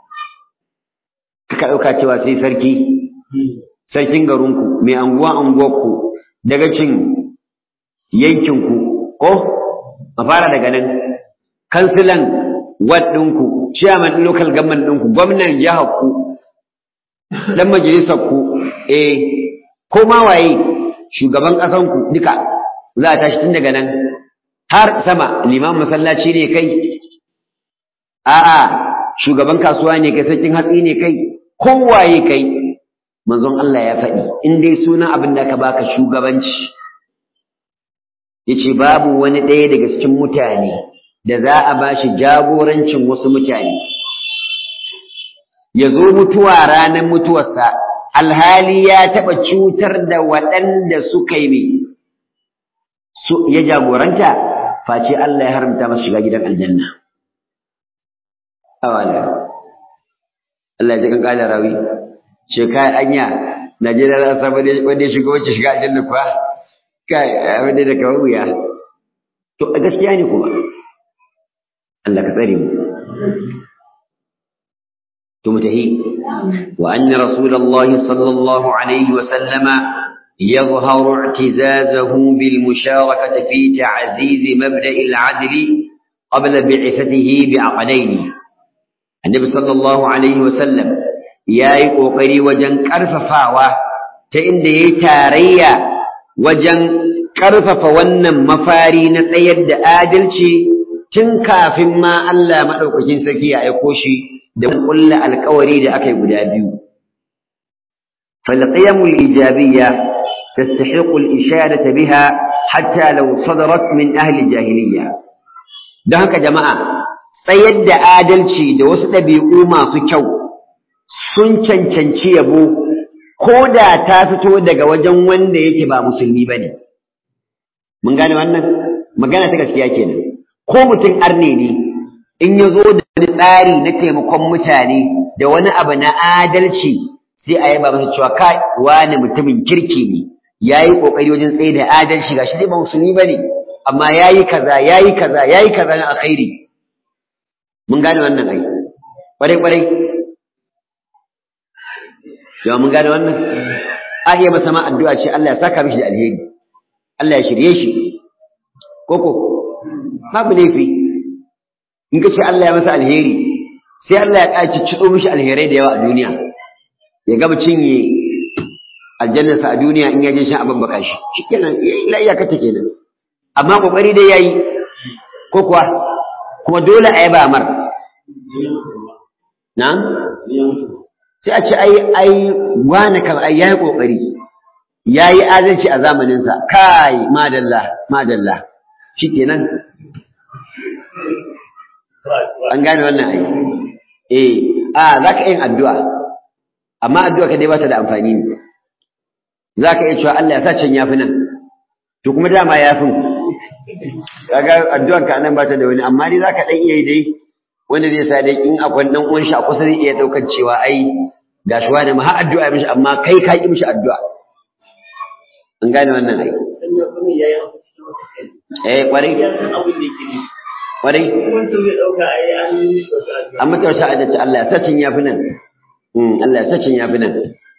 ka ɗauka cewa sai sarki sarkin garinku mai anguwa anguwarku daga cin yankinku ko a fara daga nan kansilan ward ɗinku chairman ɗin local government ɗinku gwamnan jihar ku dan majalisar ku eh ko ma waye shugaban ƙasan ku duka za a tashi tun daga nan har sama liman masallaci ne kai a'a shugaban kasuwa ne kai sarkin hatsi ne kai kowaye kai manzon Allah ya faɗi in dai sunan abin da aka baka shugabanci yace babu wani ɗaya daga cikin mutane da za a ba shi jagorancin wasu mutane ya zo mutuwa ranar mutuwarsa alhali ya taɓa cutar da waɗanda suka yi mai ya jagoranta face Allah ya haramta masu shiga gidan aljanna awala Allah ya ji kan kala rawi ce kai anya Najeriya za ta wanda ya shiga wacce shiga aljanna kuwa kai abin da kawo wuya to gaskiya ne kuma Allah ka tsare mu to mutahi wa anna rasulullahi sallallahu alaihi wa sallama يظهر اعتزازه بالمشاركة في تعزيز مبدأ العدل قبل بعثته بعقدين النبي صلى الله عليه وسلم يا يقوقري وجن كرففاوة تإن دي تاريا وجن كرفف ونن مفاري نتيد آدلشي tun kafin ma Allah madaukakin sarki ya aiko shi da kullu alƙawari da aka yi guda biyu فالقيم الإيجابية تستحق الإشارة بها حتى لو صدرت من أهل الجاهلية ده هكا جماعة tsayar da adalci da wasu ɗabi'u masu kyau sun cancanci yabo ko da ta fito daga wajen wanda yake ba musulmi ba ne. Mun gane wannan? Magana ta gaskiya kenan. Ko mutum arne ne in ya zo da wani tsari na taimakon mutane da wani abu na adalci sai a yaba masa cewa kai wani mutumin kirki ne ya yi ƙoƙari wajen tsaye da adalci gashi dai ba musulmi ba ne amma ya yi kaza ya yi kaza ya yi kaza na alkhairi mun gane wannan ai ƙwarai ƙwarai yawa mun gane wannan a iya masa ma addu'a ce Allah ya saka mishi da alheri Allah ya shirye shi koko babu laifi in ka ce Allah ya masa alheri sai Allah ya ƙaci ciɗo mishi alherai da yawa a duniya ya gaba cinye aljannarsa a duniya in ya je shan abin baka shi shikenan la iyaka ta kenan amma kokari dai yayi ko kuwa kuma dole a yaba mar na sai a ce ai ai wani kan ai yayi kokari yayi adalci a zamanin sa kai madalla madalla shikenan an gane wannan ai eh a zaka yin addu'a amma addu'a ka dai ba ta da amfani ne za ka iya cewa Allah ya sa can yafi nan to kuma dama yafin kaga addu'an ka nan ba ta da wani amma dai za ka ɗan iya yi dai wanda zai sa dai in akwai ɗan uwan shi a kusa zai iya ɗaukar cewa ai ga shi wani ma har addu'a mishi amma kai ka ƙi mishi addu'a an gane wannan ai eh kwarai kwarai an mata wata adalci Allah ya sa can yafi nan Allah ya sacin ya fi nan.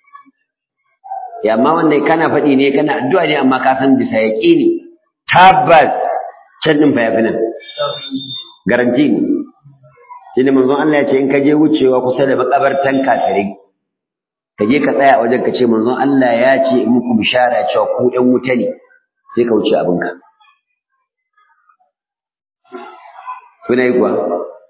Ya amma wannan kana faɗi ne kana addu'a ne amma ka san bisa yaƙi ne. Tabbas can ɗin fa ya fi nan. Garanti ne. Shi ne manzon Allah ya ce in ka je wucewa kusa da makabartan kafirai. Ka je ka tsaya a wajen ka ce manzon Allah ya ce in muku bishara cewa ku ɗan wuta ne. Sai ka wuce abinka. Kuna yi kuwa?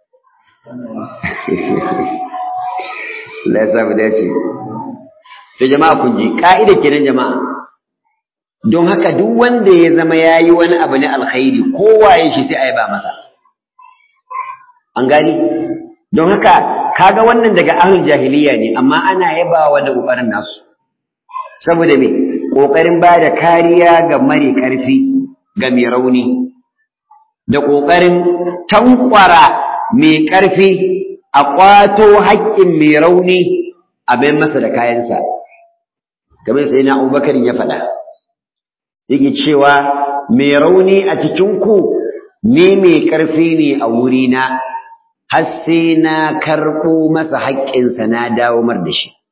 Allah ya sa mu dace. To jama'a kun ji ka'ida kenan jama'a. Don haka duk wanda ya zama yayi wani abu na alkhairi kowaye shi sai a yaba masa. An gani? Don haka kaga wannan daga ahlul jahiliya ne amma ana yabawa da kokarin nasu. Saboda me? Kokarin ba da kariya ga mare karfi ga mai rauni. Da kokarin tankwara mai karfi a ƙwato haƙƙin mai rauni a bayan masa da kayansa kamar sai na abubakar ya faɗa yake cewa mai rauni a cikinku ne mai ƙarfi ne a wurina har sai na karɓo masa haƙƙinsa na dawo mar da shi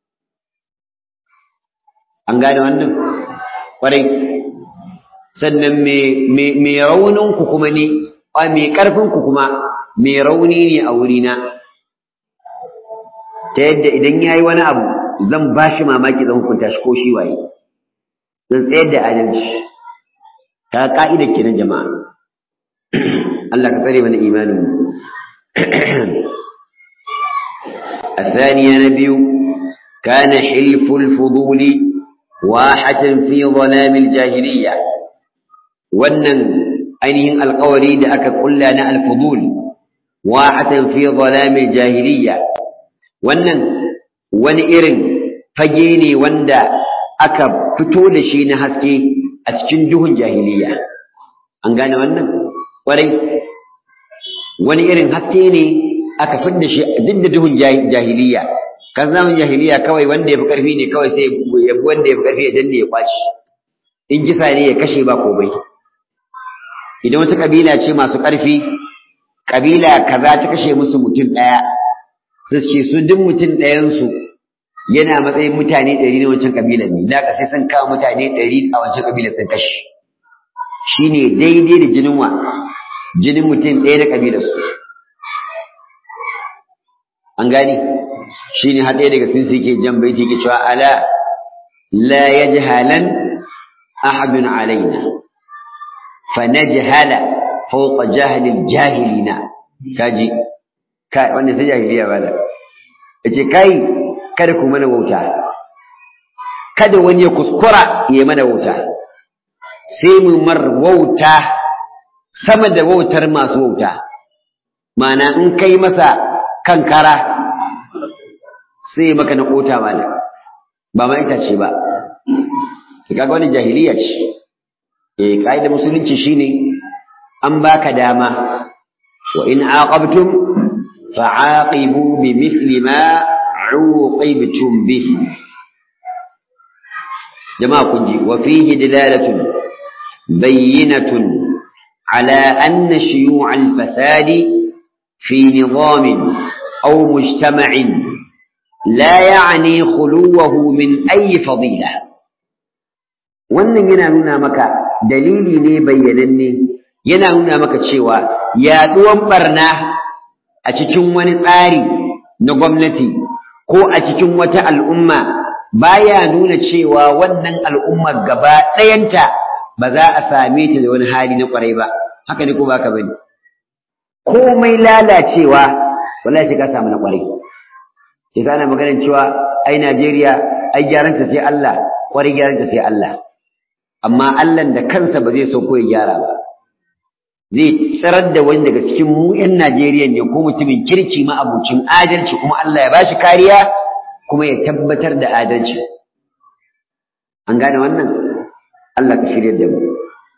an gane wannan ƙwarai sannan mai rauninku kuma ne a mai ƙarfinku kuma mai rauni ne a wurina ta yadda idan ya yi wani abu zan ba shi mamaki zan hukunta shi ko shi waye zan tsayar da adalci ta ka'ida kenan jama'a Allah ka tsare mana imanin mu الثانية نبي كان حلف الفضول واحة في ظلام الجاهلية wannan ainihin alƙawari da aka kulla na alfudul wahatan fi zalamil jahiliya wannan wani irin fage ne wanda aka fito da shi na haske a cikin duhun jahiliya an gane wannan ƙwarai wani irin haske ne aka fidda shi duk da duhun jahiliya kan zaman jahiliya kawai wanda ya fi ƙarfi ne kawai sai ya bi wanda ya fi ƙarfi ya danne ya kwaci in kisa ne ya kashe ba komai idan wata ƙabila ce masu ƙarfi ƙabila kaza ta kashe musu mutum ɗaya su ce su duk mutum ɗayansu yana matsayin mutane ɗari na wancan ƙabilar ne da sai sun kawo mutane ɗari a wancan ƙabilar sun kashe shi ne daidai da jinin wa jinin mutum ɗaya na ƙabilar su an gani shi ne haɗe daga sun suke jan baiti ke cewa ala la yajhalan ahadun alaina fa najhala fawqa jahilil jahilina kaji kai wannan sai jahiliya bala yace kai kada ku mana wauta kada wani ya kuskura ya mana wauta sai mu mar wauta sama da wautar masu wauta ma'ana in kai masa kankara sai maka na kota mala ba ma ita ce ba kaga wani jahiliya ce eh kaida musulunci shine an baka dama wa in aqabtum fa'aqibu bimithli ma uqibtum bihi jama'a kun ji wa fihi dilalatun bayyinatun ala anna shuyu' al-fasadi fi nizamin aw mujtama'in la ya'ni khuluwahu min ayi fadila wannan yana nuna maka dalili ne bayyananne yana nuna maka cewa yaduwan barna a cikin wani tsari na gwamnati ko a cikin wata al'umma baya nuna cewa wannan al'ummar gaba ɗayanta ba za a same ta da wani hali na ƙwarai ba haka ne ko ba ka bane komai lalacewa wallahi sai ka samu na ƙwarai sai kana maganar cewa ai Najeriya ai gyaranta sai Allah ƙwarai gyaranta sai Allah amma Allah da kansa ba zai so ko ya gyara ba zai tsirar da wani daga cikin mu 'yan Najeriya ne ko mutumin kirki ma abucin adalci kuma Allah ya bashi kariya kuma ya tabbatar da adalci an gane wannan Allah ka shirya da mu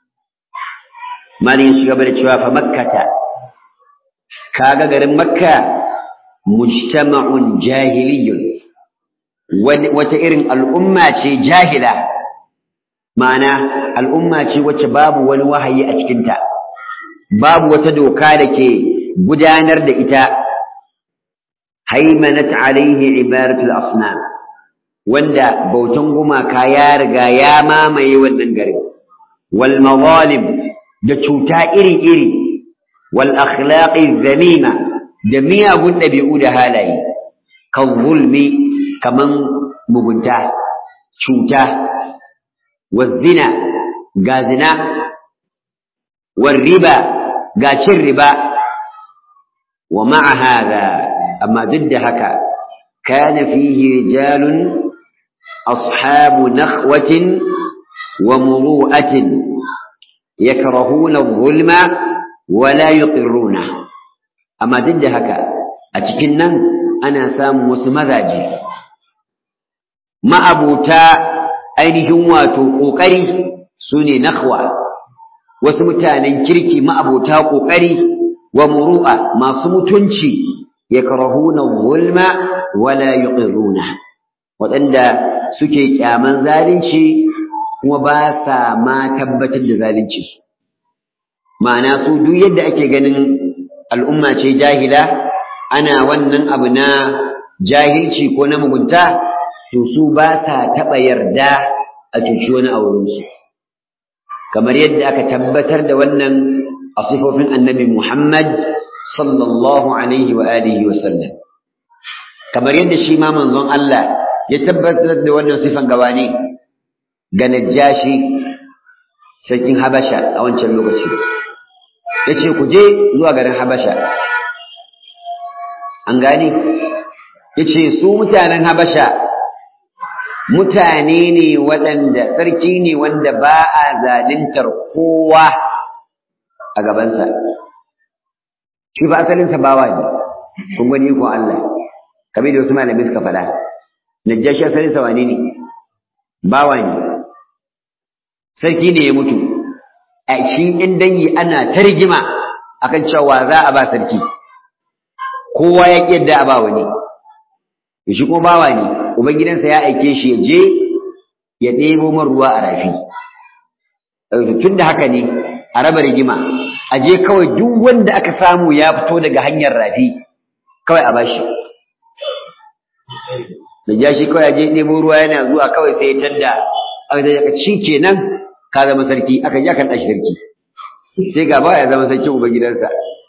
malin shi gaba da cewa fa makkata kaga garin makka mujtama'un jahiliyyun wata irin al'umma ce jahila ma'ana al'umma ce wacce babu wani wahayi a cikinta babu wata doka da ke gudanar da ita haimanat alaihi ibaratul asnam wanda bautan gumaka ya riga ya mamaye wannan garin wal mazalim da cuta iri-iri wal akhlaqi zamima da miyagun ɗabi'u da halaye kan zulmi kaman mugunta cuta wa zina ga zina wa riba ga cin riba wa ma'a hada amma duk da haka kana fihi rijalun ashabu nakhwatin wa muru'atin yakrahuna adh-dhulma wa la yuqirruna amma duk da haka a cikin nan ana samun wasu mazaje ma'abuta ainihin wato ƙoƙari su ne nakhwa wasu mutanen kirki ma'abuta ƙoƙari wa muru'a masu mutunci yakrahuna zulma wala yuqirruna waɗanda suke kyaman zalunci kuma ba sa ma tabbatar da zalunci ma'ana su duk yadda ake ganin al'umma ce jahila ana wannan abu na jahilci ko na mugunta to su ba sa taɓa yarda a cuci wani a wurinsu kamar yadda aka tabbatar da wannan a sifofin annabi Muhammad sallallahu alaihi wa alihi wa sallam kamar yadda shi ma manzon Allah ya tabbatar da wannan sifan gabani ga Najashi sarkin Habasha a wancan lokaci yace ku je zuwa garin Habasha an gani yace su mutanen Habasha mutane ne waɗanda sarki ne wanda ba a zalintar kowa a gabansa shi ba asalinsa bawa ne kun gani ko Allah kamar da wasu malamai suka faɗa najashi asalinsa wane ne bawa ne sarki ne ya mutu a shi in dangi ana ta rigima akan cewa za a ba sarki kowa ya ƙi yadda a ba wani shi kuma bawa ne ubangidansa ya aike shi ya je ya ɗebo man ruwa a rafi tun da haka ne a raba rigima a je kawai duk wanda aka samu ya fito daga hanyar rafi kawai a bashi da ja shi kawai ya je ɗebo ruwa yana zuwa kawai sai ya tadda aka da shi kenan ka zama sarki aka ji akan ɗashi sarki sai ga ba ya zama sarkin ubangidansa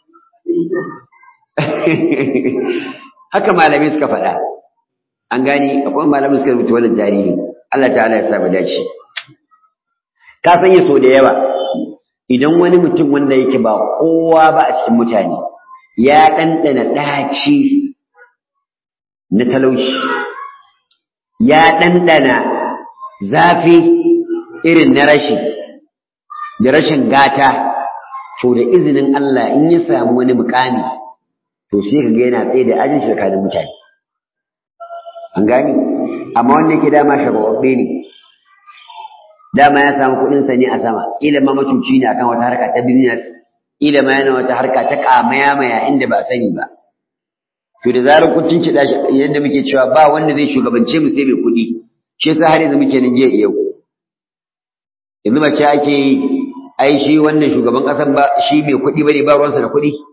haka malamai suka faɗa an gani akwai malamin suka rubuta wannan tarihi Allah ta'ala ya sa mu dace ka sanya so da yawa idan wani mutum wanda yake ba kowa ba a cikin mutane ya ɗanɗana ɗaci na talauci ya ɗanɗana zafi irin na rashi da rashin gata to da izinin Allah in ya samu wani mukami to sai ka ga yana tsaye da ajin shi tsakanin mutane an gani amma wanda yake dama shagwabbe ne dama ya samu kuɗin sa ne a sama ila ma macuci ne akan wata harka ta business ila ma yana wata harka ta kamaya maya inda ba sani ba to da zarar kun cincida shi yadda muke cewa ba wanda zai shugabance mu sai mai kuɗi shi yasa har yanzu muke nan jiya yau yanzu ba ce ake yi ai shi wannan shugaban ƙasan ba shi mai kuɗi bane ba ruwansa da kuɗi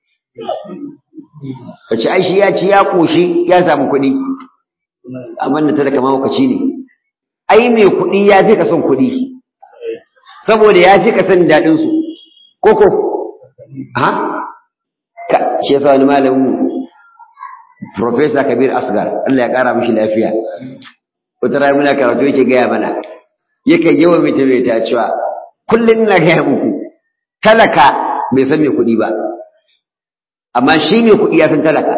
ka ce ai shi ya ci ya ƙoshi ya samu kuɗi amma da talaka mahaukaci ne ai mai kuɗi ya fi ka son kuɗi saboda ya fi ka son daɗin su koko ha ka shi yasa wani malamin Profesa Kabir Asgar Allah ya ƙara mishi lafiya wata rana muna karatu yake gaya mana yakan yawan mita mai ta cewa kullum ina gaya muku talaka bai san mai kuɗi ba amma shi mai kuɗi ya san talaka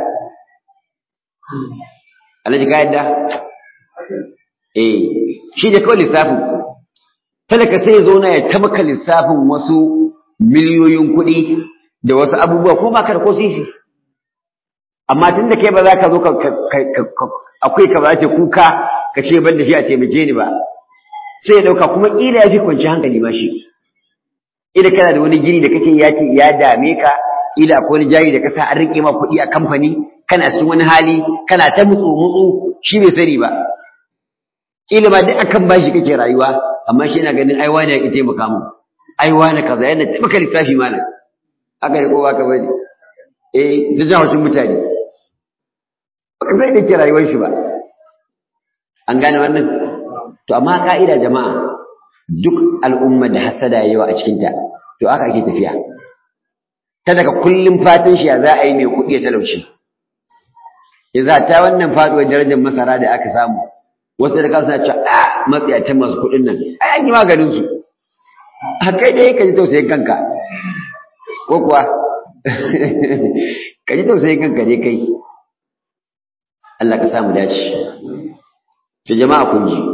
alhaji ka yadda eh shi da kawai lissafin talaka sai ya zauna ya tabaka lissafin wasu miliyoyin kuɗi da wasu abubuwa ko ba ka da ko sisi amma tun da kai ba za ka zo akwai ka ba ce kuka ka ce ban da shi a taimake ni ba sai ya ɗauka kuma ƙila ya fi kwanci hankali ma shi ila kana da wani gini da kake ya ce ya dame ka ila akwai wani jari da ka sa an riƙe ma kuɗi a kamfani kana cikin wani hali kana ta mutsu mutsu shi bai sani ba ila ma duk akan bashi kake rayuwa amma shi yana ganin ai wani ya ki taimaka mu ai wani kaza yana taimaka lissafi malam haka ne ko ba ka bane eh da jawacin mutane ba ka sai da ke rayuwar shi ba an gane wannan to amma ka'ida jama'a duk al'umma da hasada yawa a cikinta to aka ake tafiya ta daga kullum fatan shi ya za a yi mai kuɗi ya talauci ya ta wannan faɗuwar darajar masara da aka samu wasu da kansu na cewa a matsiyatan masu kuɗin nan ai an yi maganin su a kai dai ka ji tausayin kanka ko kuwa ka ji tausayin kanka dai kai Allah ka samu dace to jama'a kun ji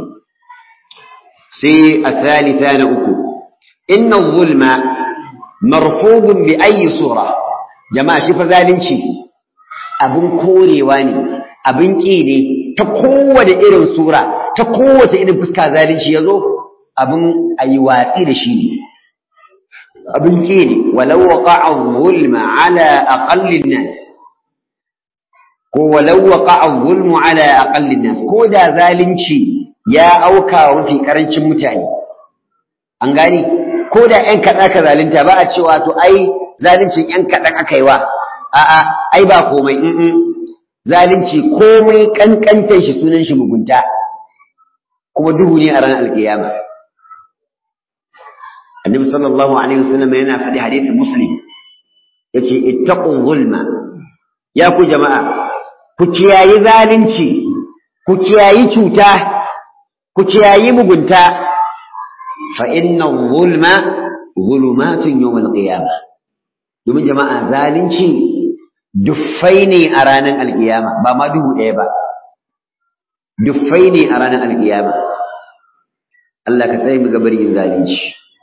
sai asalita na uku inna zulma marfudun bi ayi sura jama'a shi fa zalunci abin korewa ne abin ƙi ne ta kowace irin sura ta kowace irin fuska zalunci ya zo abin a yi watsi da shi ne abin ƙi ne walau waqa'a zulma ala aqallin nas ko walau waqa'a zulmu ala aqallin nas ko da zalunci ya auka wa mafi karancin mutane an gani ko da ƴan kaɗa ka zalunta ba a cewa to ai zaluncin ƴan kaɗan aka yi wa a'a ai ba komai in zalunci komai kankantar shi sunan shi mugunta kuma duhu ne a ranar alkiyama annabi sallallahu alaihi wasallam yana faɗi hadisin muslim yace ittaqu zulma ya ku jama'a ku kiyayi zalunci ku kiyayi cuta ku kiyayi mugunta fa inna zulma zulumatun yawm alqiyamah domin jama'a zalunci duffai ne a ranar alkiyama ba ma duhu ɗaya ba duffai ne a ranar alkiyama Allah ka tsaye mu gabar yin zalunci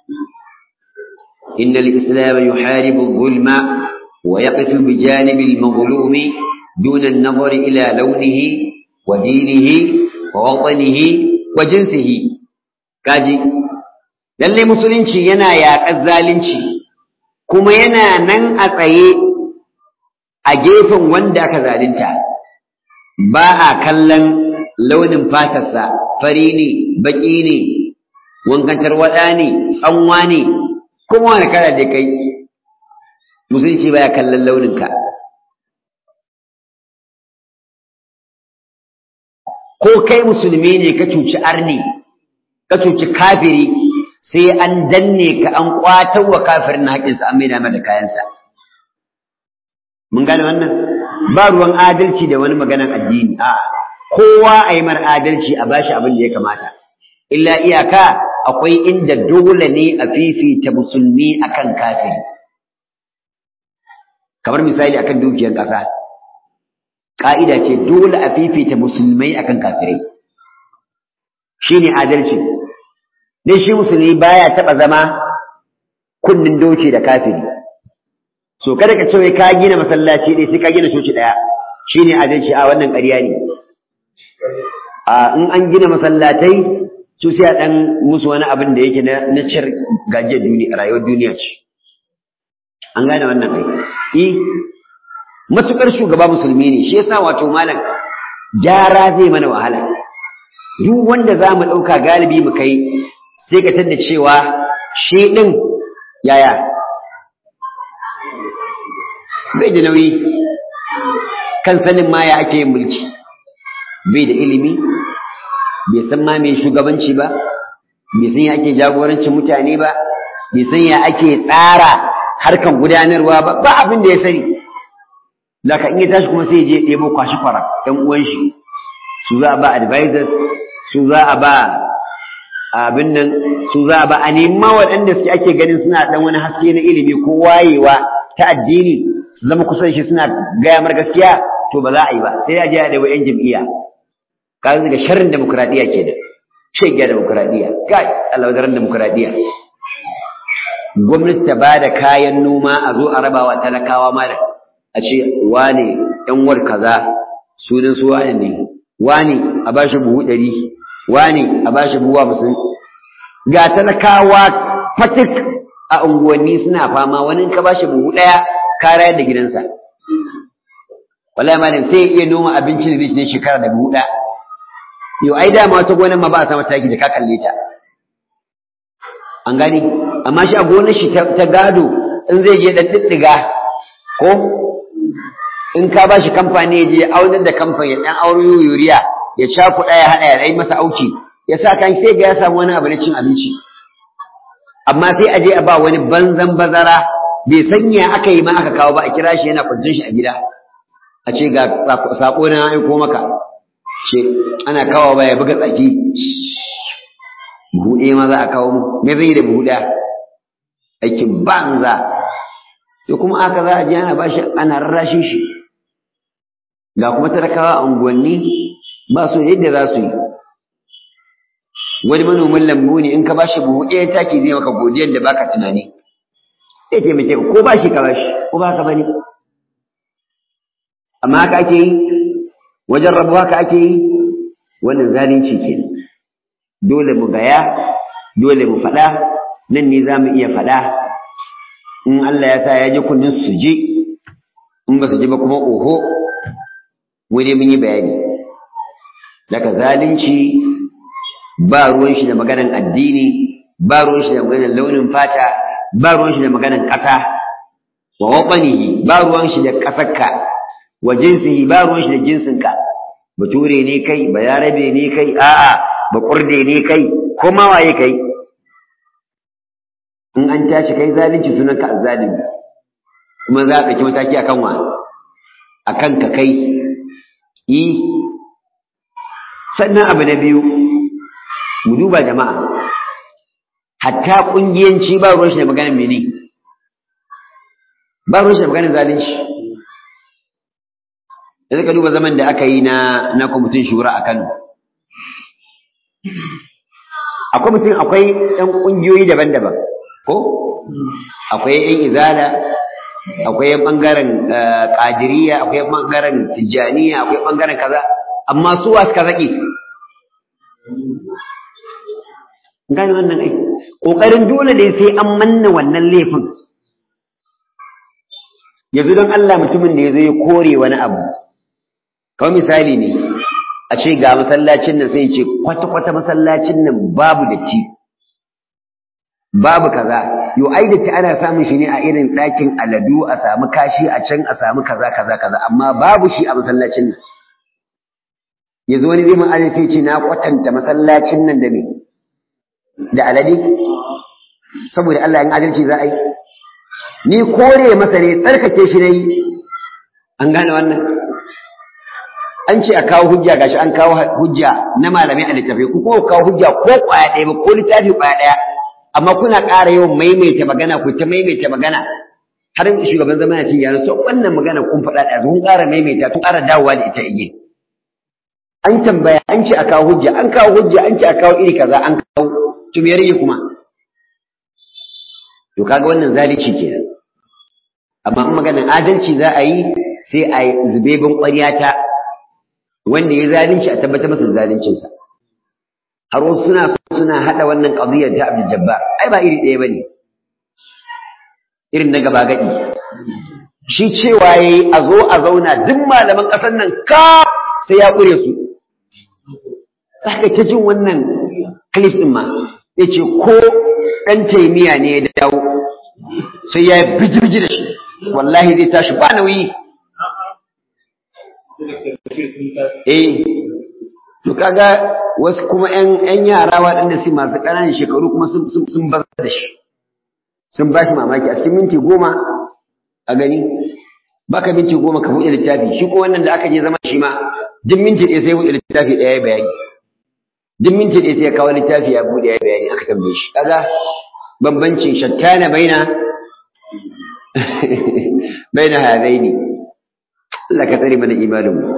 inna al-islam yuharibu zulma wa yaqifu bi janibi al-mazlum dun an-nazar ila lawnihi wa dinihi wa watanihi wa jinsihi kaji lalle musulunci yana yaƙar zalunci kuma yana nan a tsaye a gefen wanda aka zalunta ba a kallon launin fatarsa fari ne baƙi ne wankantar waɗa ne tsanwa ne kuma wani kala da kai musulunci baya kallon launinka ko kai musulmi ne ka cuci arni ka cuci kafiri sai an danne ka an ƙwatar wa kafirin na haƙinsa an maida mata kayansa mun gane wannan ba ruwan adalci da wani maganan addini a kowa a yi mar adalci a bashi abin da ya kamata illa iyaka akwai inda dole ne a fifita musulmi akan kafiri kamar misali akan dukiyar ƙasa ƙa'ida ce dole a fifita musulmai akan kafirai shine adalci dan shi musulmi baya taɓa zama kunnin doce da kafiri so kada ka ce ka gina masallaci ɗaya sai ka gina coci ɗaya shine adalci a wannan ƙarya ne a in an gina masallatai su sai a ɗan musu wani abin da yake na cir gajiyar duniya rayuwar duniya ce an gane wannan kai i matukar shugaba musulmi ne shi yasa wato malam gyara zai mana wahala duk wanda za mu ɗauka galibi mu kai sai ka tadda cewa shi ɗin yaya bai da nauyi kan sanin ma ya ake yin mulki bai da ilimi bai san ma mai shugabanci ba bai san ya ake jagorancin mutane ba bai san ya ake tsara harkan gudanarwa ba ba abin da ya sani zaka in ya tashi kuma sai ya je ɗebo kwashi kwara ɗan uwan shi su za a ba advisors su za a ba abin nan su za a ba a nema waɗanda suke ake ganin suna ɗan wani haske na ilimi ko wayewa ta addini su zama kusan shi suna gaya mar gaskiya to ba za a yi ba sai a je a ɗebo 'yan jam'iyya kaga daga sharrin demokradiya kenan shege demokradiya kai Allah daren demokradiya gwamnati ta bada kayan noma a zo a rabawa talakawa ma da a ce wane yan war kaza sunan su wane ne wane a bashi buhu ɗari wane a bashi buhu hamsin ga talakawa fatik a unguwanni suna fama wani ka bashi buhu ɗaya ka rayar da gidansa wallahi malam sai iya noma abincin da zai ne shekara da buhu ɗaya yau ai dama wata gonar ma ba a sama taki da ka kalle ta an gani amma shi a gonar shi ta gado in zai je dan diddiga ko in ka ba shi kamfani ya je aunar da kamfani ya dan auro yuriya ya cakuɗa ya haɗa ya rai masa auki ya sa kan sai ga ya samu wani abu na cin abinci amma sai a je a ba wani banzan bazara bai sanya aka yi ma aka kawo ba a kira shi yana kwancin shi a gida a ce ga sako na aiko maka ce ana kawo baya buga tsaki buhu ɗaya ma za a kawo mu me zai yi da buhu ɗaya aikin banza to kuma aka za a je ana bashi ana rarrashin shi ga kuma talakawa a unguwanni ba su yadda za su yi wani manomin lambu ne in ka bashi buhu ɗaya taki zai maka godiyar da baka tunani zai taimake ka ko bashi ka bashi ko ba ka bane amma haka ake yi wajen rabu haka ake yi wannan zalunci ke dole mu gaya dole mu faɗa nan ne za mu iya faɗa in Allah ya sa ya ji kunnin su ji in ba su ji ba kuma oho mu dai mun yi bayani daga zalunci ba ruwan shi da maganan addini ba ruwan shi da maganan launin fata ba ruwan shi da maganan ƙasa wa waɓanihi ba ruwan shi da ƙasarka wa jinsihi ba ruwan shi da jinsinka bature ne kai bayarabe ne kai a'a ba kurde ne kai ko ma waye kai in an tashi kai zalunci sunanka azzalimi kuma za a ɗauki mataki akan wa akan ka kai yi sannan abu na biyu mu duba jama'a hatta ƙungiyanci ba ruwan shi da maganar mene ba ruwan shi da maganar zalunci da ka duba zaman da aka yi na na kwamitin shura a Kano a kwamitin akwai ɗan ƙungiyoyi daban-daban ko akwai ƴan izala akwai ƴan ɓangaren ƙadiriya akwai ƴan ɓangaren tijjaniya akwai ɓangaren kaza amma su wa suka zaƙi gane wannan ai ƙoƙarin dole ne sai an manna wannan laifin yanzu don Allah mutumin da ya zo ya kore wani abu kawai misali ne a ce ga masallacin nan sai ce kwata-kwata masallacin nan babu datti babu kaza yo ai datti ana samun shi ne a irin ɗakin aladu a samu kashi a can a samu kaza kaza kaza amma babu shi a masallacin nan yanzu wani zai mun sai ce na kwatanta masallacin nan da me da alade saboda Allah in adalci za a yi ni kore masa ne tsarkake shi ne an gane wannan an ce a kawo hujja gashi an kawo hujja na malamai a littafai ku kuma kawo hujja ko kwaya ɗaya ba ko littafi kwaya ɗaya amma kuna ƙara yawan maimaita magana ku ta maimaita magana har shugaban zama ya ce ya so wannan magana kun faɗa da kun ƙara maimaita kun ƙara dawowa da ita igen an tambaya an ce a kawo hujja an kawo hujja an ce a kawo iri kaza an kawo to me rage kuma to kaga wannan zalunci kenan amma in maganar adalci za a yi sai a yi zubebin ƙwaryata wanda ya zalunci a tabbatar masa zaluncinsa har wasu suna suna haɗa wannan ƙadiyar ta Abdul Jabbar ai ba iri ɗaya bane irin na gaba gadi shi cewa yayi a zo a zauna duk malaman ƙasar nan ka sai ya ƙure su haka ta jin wannan clip ɗin ma yace ko ɗan taimiya ne ya dawo sai ya bijirji da shi wallahi zai tashi ba nauyi eh to kaga wasu kuma ƴan ƴan yara waɗanda su masu ƙananan shekaru kuma sun sun sun bar da shi sun ba shi mamaki a cikin minti goma a gani baka minti goma ka buɗe littafi shi ko wannan da aka je zama shi ma duk minti ɗaya sai buɗe littafi ɗaya ya bayani duk minti ɗaya sai ya kawo littafi ya buɗe ya bayani aka tambaye shi kaga bambancin shattana baina baina hadaini Allah ka tsare mana imanin mu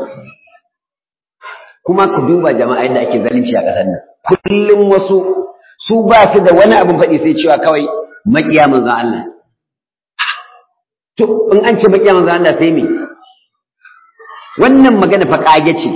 kuma ku duba jama'a yadda ake zalunci a ƙasar nan kullum wasu su ba su da wani abin faɗi sai cewa kawai maƙiya manzon Allah to in an ce maƙiya manzon Allah sai me wannan magana fa ƙage ce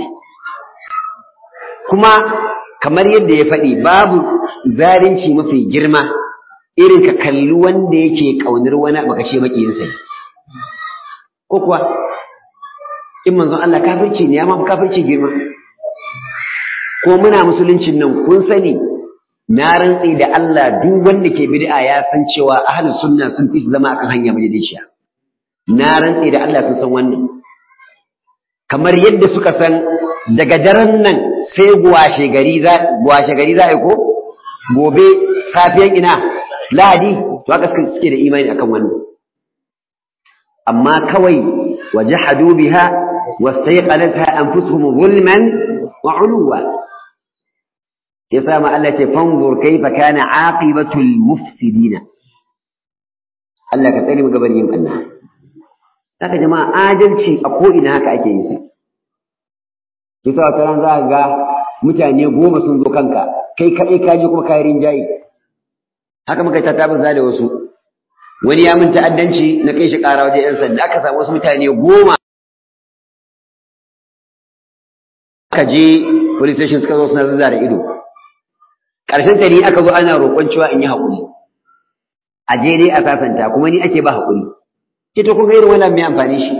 kuma kamar yadda ya faɗi babu zalunci mafi girma irin ka kalli wanda yake ƙaunar wani baka ce maƙiyinsa ko kuwa in manzon Allah kafirci ne ya ma kafirci girma ko muna musuluncin nan kun sani na rantsi da Allah duk wanda ke bid'a ya san cewa ahlus sunna sun fi zama akan hanya madaidaiciya na rantsi da Allah sun san wannan kamar yadda suka san daga daren nan sai gwashe gari za gwashe gari za ko gobe safiyan ina lahadi to haka suke da imani akan wannan amma kawai wajahadu biha wastayqanatha anfusuhum zulman wa uluwa yasa ma Allah ce fanzur kaifa kana aqibatul mufsidina Allah ka tsare mu gaban yin Allah haka jama'a adalci a ko ina haka ake yin sa kisa wata ran za ka ga mutane goma sun zo kanka kai kaɗai ka je kuma kayi rinjaye haka muka ta tabbata da wasu wani ya min ta'addanci na kai shi ƙara wajen 'yan sanda aka samu wasu mutane goma aka je police station suka zo suna zazzara ido ƙarshen ta ni aka zo ana roƙon cewa in yi haƙuri a je dai a sasanta kuma ni ake ba haƙuri ke to kun ga irin wannan mai amfani shi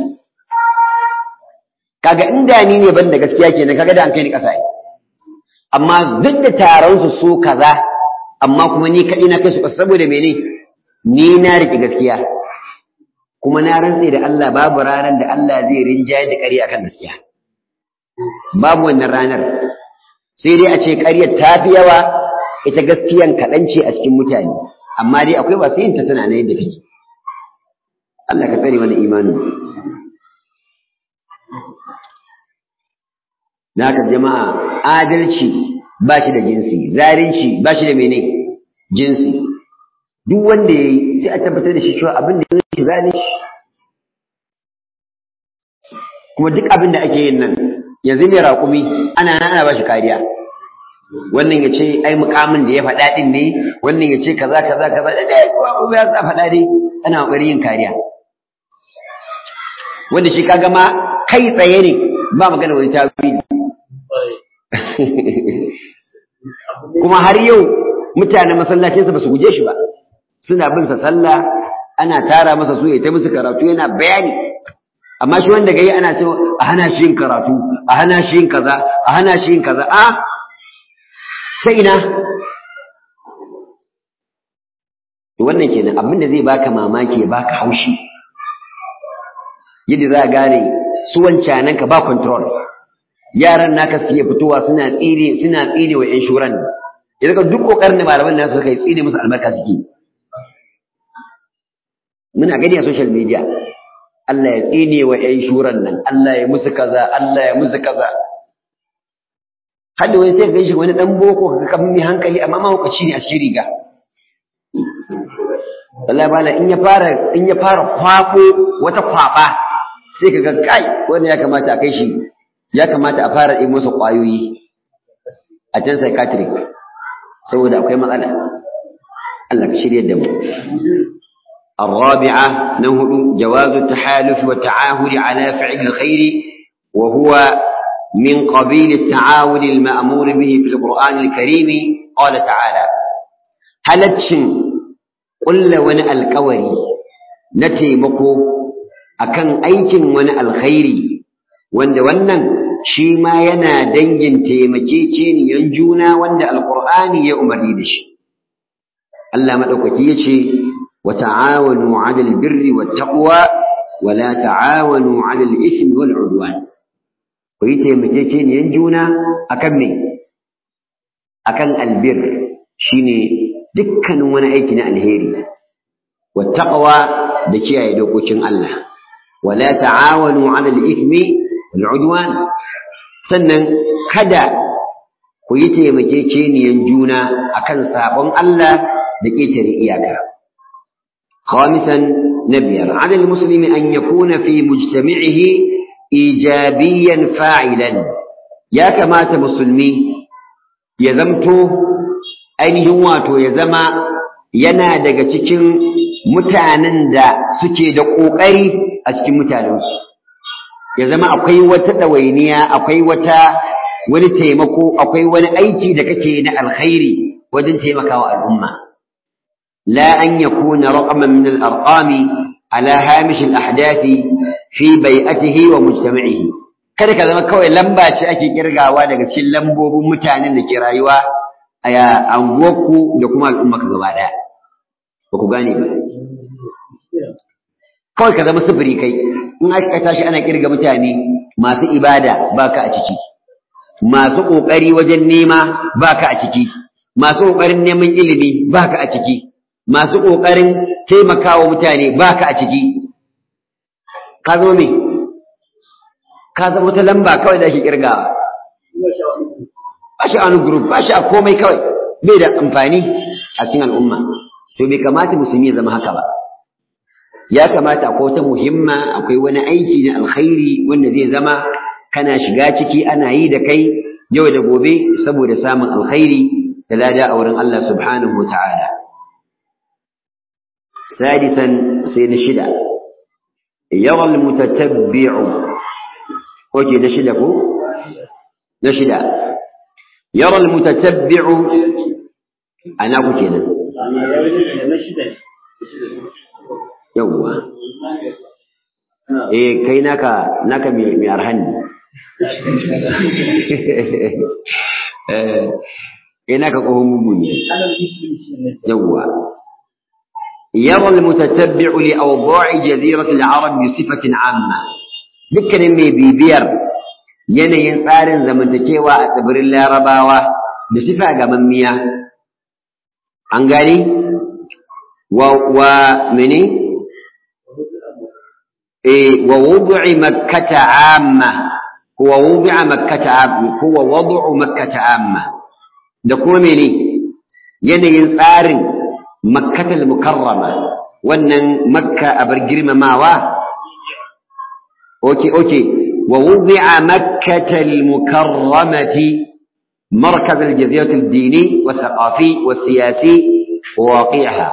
kaga inda ni ne ban da gaskiya kenan kaga da an kai ni ƙasa amma duk da taron su so kaza amma kuma ni kaɗai na kai su ƙasa saboda mene ni na riƙe gaskiya kuma na rantse da Allah babu ranar da Allah zai rinjaye da ƙarya akan gaskiya babu wannan ranar sai dai a ce ƙaryar ta fi yawa ita gaskiyan kaɗan ce a cikin mutane amma dai akwai masu yin ta tana na yadda take Allah ka tsare mana imanin na haka jama'a adalci ba shi da jinsi zalunci ba shi da mene jinsi duk wanda ya yi sai a tabbatar da shi cewa abin da ya yi zalunci kuma duk abin da ake yin nan yanzu mai raƙumi ana nan ana ba shi kariya wannan ya ce ai mukamin da ya faɗa ɗin ne wannan ya ce kaza kaza kaza da dai kuma ya sa faɗa dai ana ƙoƙarin yin kariya wanda shi kaga ma kai tsaye ne ba magana wani tawili kuma har yau mutanen masallacinsa ba su guje shi ba suna bin sa sallah ana tara masa su ya ta musu karatu yana bayani amma shi wanda gai ana cewa a hana shi yin karatu a hana shi yin kaza a hana shi yin kaza a sai ina to wannan kenan abin da zai baka mamaki ya baka haushi yadda za a gane su wancanan ka ba control yaran naka su iya fitowa suna tsire suna tsire wa yan shuran ya duk kokarin da malaman nasu suka yi tsire musu albarka suke muna gani a social media Allah ya tsine wa ƴan shuran nan Allah ya musu kaza Allah ya musu kaza hadda wani sai ka shi wani dan boko ka kan mai hankali amma mahaukaci ne a cikin riga wallahi bala in ya fara in ya fara kwafo wata kwaba sai ka ga kai wanda ya kamata a kai shi ya kamata a fara yi masa kwayoyi a can psychiatric saboda akwai matsala Allah ka shirye da mu الرابعة نهر جواز التحالف والتعاهد على فعل الخير وهو من قبيل التعاون المأمور به في القرآن الكريم قال تعالى هلتشن قل ون الكوري نتي مكو أكن أيكن ون الخير وند ونن شيما ينا دنجن تيمكيكين ينجونا وند القرآن يأمر دش الله مدوكتي يشي وتعاونوا على البر والتقوى ولا تعاونوا على الإثم والعدوان ku yi taimakekeniyan juna akan me akan albir shine dukkanin wani aiki na alheri wattaqwa da kiyaye dokokin Allah wala ta'awanu 'ala al-ithmi wal 'udwan sannan kada ku yi taimakekeniyan juna akan sabon Allah da ketare iyaka خامسا نبيا على المسلم أن يكون في مجتمعه إيجابيا فاعلا يا كما مسلمي يزمتو ainihin wato ya zama yana daga cikin mutanen da suke da ƙoƙari a cikin mutanensu ya zama akwai wata ɗawainiya akwai wata wani taimako akwai wani aiki da kake na alkhairi wajen taimakawa al'umma la an yakuna raqaman min al-arqami ala hamish al-ahdathi fi bai'atihi wa mujtama'ihi kada ka zama kawai lamba ce ake kirgawa daga cikin lambobin mutanen da ke rayuwa a anguwarku da kuma al'umma ka gaba daya ba ku gane ba kawai ka zama sufuri kai in aka tashi ana kirga mutane masu ibada baka a ciki masu kokari wajen nema baka a ciki masu kokarin neman ilimi baka a ciki masu kokarin taimakawa mutane baka a ciki ka zo me ka zama wata lamba kawai da ake kirgawa ba shi a wani group ba shi a komai kawai bai da amfani a cikin al'umma to bai kamata musulmi ya zama haka ba ya kamata akwai wata muhimma akwai wani aiki na alkhairi wanda zai zama kana shiga ciki ana yi da kai yau da gobe saboda samun alkhairi da lada a wurin Allah subhanahu wa ta'ala sadisan sai na shida يرى المتتبع وجه نشدك نشد يرى المتتبع أنا كتنا يوه eh kai naka naka mai arhan eh kai naka kohon mugu ne yawwa يرى المتتبع لأوضاع جزيرة العرب بصفة عامة ذكر مي بيبير yanayin tsarin zamantakewa a tsibirin larabawa da sifa gamammiya an gani wa wa mene eh wa wudu'i makkata amma huwa wudu'a makkata amma huwa wudu'u makkata amma da kuma mene yanayin tsarin makkatal mukarrama wannan makka abar girmamawa okay okay wa wudi'a makkatal mukarramati مركز الجزيرة الديني والثقافي والسياسي وواقعها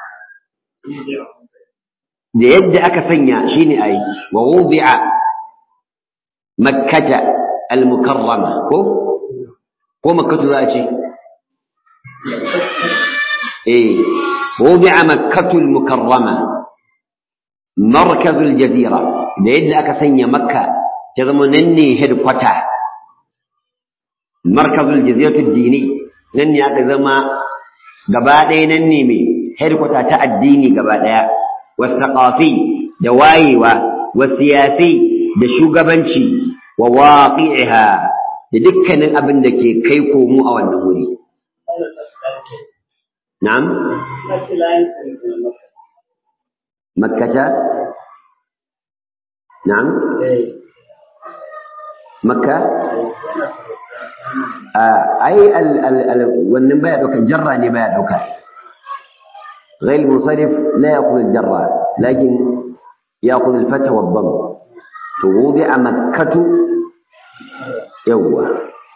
da yadda aka sanya shine ai wa wudi'a makkata al-mukarrama ko ko makkatu za a ce إيه وضع مكة المكرمة مركز الجزيرة لأن أكسن مكة تضمنني هدقتا مركز الجزيرة الديني نني أكزما قبادي نني مي هدقتا تأديني قبادي والثقافي دوايوة والسياسي دشوقبنشي وواقعها لدكنا أبن دكي كيكو مو أو النهوري نعم مكة na'am makka ai wannan baya ɗauka jarra ne baya ɗauka غير منصرف لا يأخذ الجرة لكن يأخذ الفتح والضم ووضع مكة يوه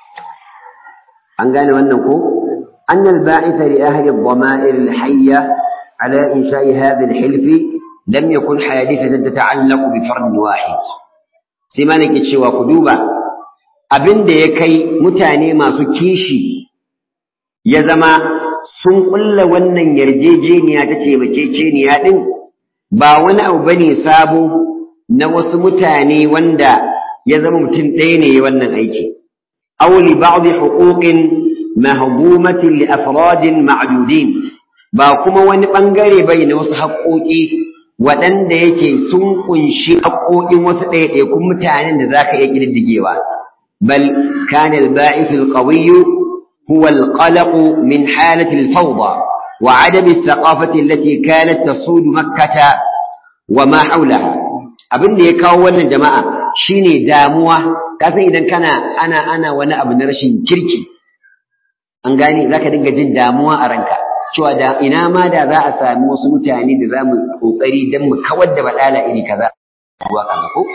an gane wannan ko أن الباعث لأهل الضمائر الحية على إنشاء هذا الحلف لم يكن حادثة تتعلق بفرد واحد سيما لك الشوى قدوبة abin da ya kai mutane masu kishi ya zama sun ƙulla wannan yarjejeniya ta taimakekeniya ɗin ba wani abu bane sabo na wasu mutane wanda ya zama mutum ɗaya ne wannan aiki أو لبعض حقوق مهضومة لأفراد معدودين ba kuma wani ɓangare bai na wasu haƙoƙi waɗanda yake sun ƙunshi haƙoƙin wasu ɗaiɗaikun mutanen da za ka iya ƙididdigewa bal kana al-ba'ith al-qawiy huwa al-qalaq min halati al-fawda wa adam al-thaqafati allati kanat tasud makkah wa ma hawlaha abin da ya kawo wannan jama'a shine damuwa ka san idan kana ana ana wani abu na rashin kirki an gane zaka dinga jin damuwa a ranka cewa da ina ma da za a sami wasu mutane da za mu kokari don mu kawar da badala iri kaza ruwa kaza ko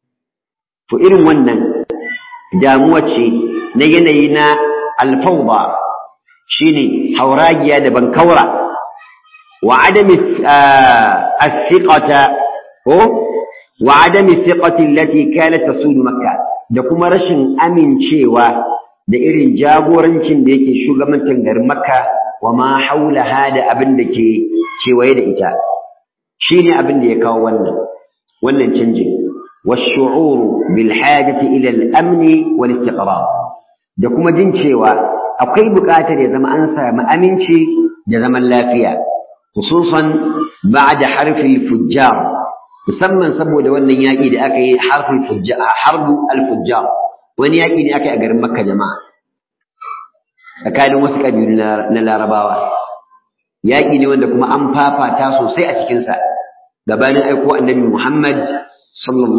to irin wannan damuwa ce na yanayi na alfawda shine hauragiya da bankaura wa adami as-siqata ko wa adami thiqati allati kanat tasud makkah da kuma rashin amincewa da irin jagorancin da yake shugabantar garin makka wa ma haulaha da abin da ke kewaye da ita shine abin da ya kawo wannan wannan canjin والشعور بالحاجة إلى الأمن والاستقرار da kuma jin cewa akwai buƙatar ya zama an samu aminci da zaman lafiya khususan ba'da harfil fujjar musamman saboda wannan yaƙi da aka yi harful fujjar harbu al-fujjar wani yaƙi ne aka yi a garin Makka jama'a tsakanin wasu ƙabilu na Larabawa yaƙi ne wanda kuma an fafata sosai a cikinsa gabanin aiko annabi Muhammad sallallahu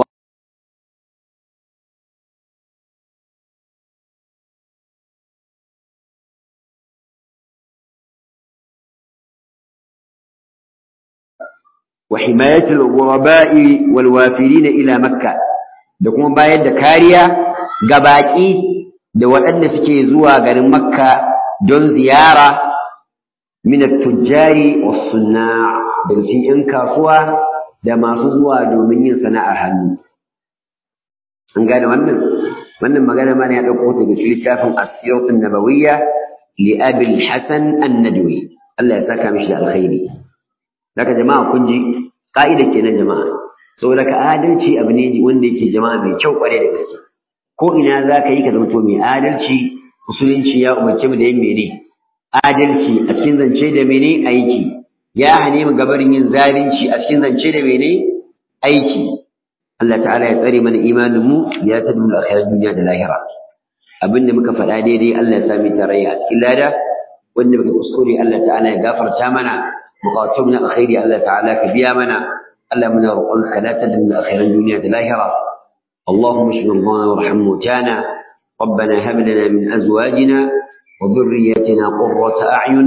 وحماية الغرباء والوافرين إلى مكة da kuma bayar da kariya ga baƙi da waɗanda suke zuwa garin Makka don ziyara min at-tujjari was-sunna' da cikin 'yan kasuwa da masu zuwa domin yin sana'ar hannu an gane wannan wannan magana mana ya ɗauko ta daga littafin as-siratun nabawiyya li Abi al-Hasan an-Nadwi Allah ya saka mishi da alkhairi daga jama'a kun ji ka'ida kenan jama'a saboda ka adalci abu ne wanda yake jama'a mai kyau kware da gaske ko ina za ka yi ka zanto mai adalci musulunci ya umarce mu da yin mene adalci a cikin zance da mene aiki ya hane mu gabarin yin zalunci a cikin zance da mene aiki Allah ta'ala ya tsare mana imanin mu ya tadu da akhirar duniya da lahira abin da muka faɗa daidai Allah ya sami tarayya a cikin lada wanda muka kuskure Allah ta'ala ya gafarta mana بقاتلنا الخير الله تعالى كبيا منا الله من رقلك لا تدمنا خير الدنيا الآخرة اللهم اشف مرضانا وارحم موتانا ربنا هب لنا من أزواجنا وذرياتنا قرة أعين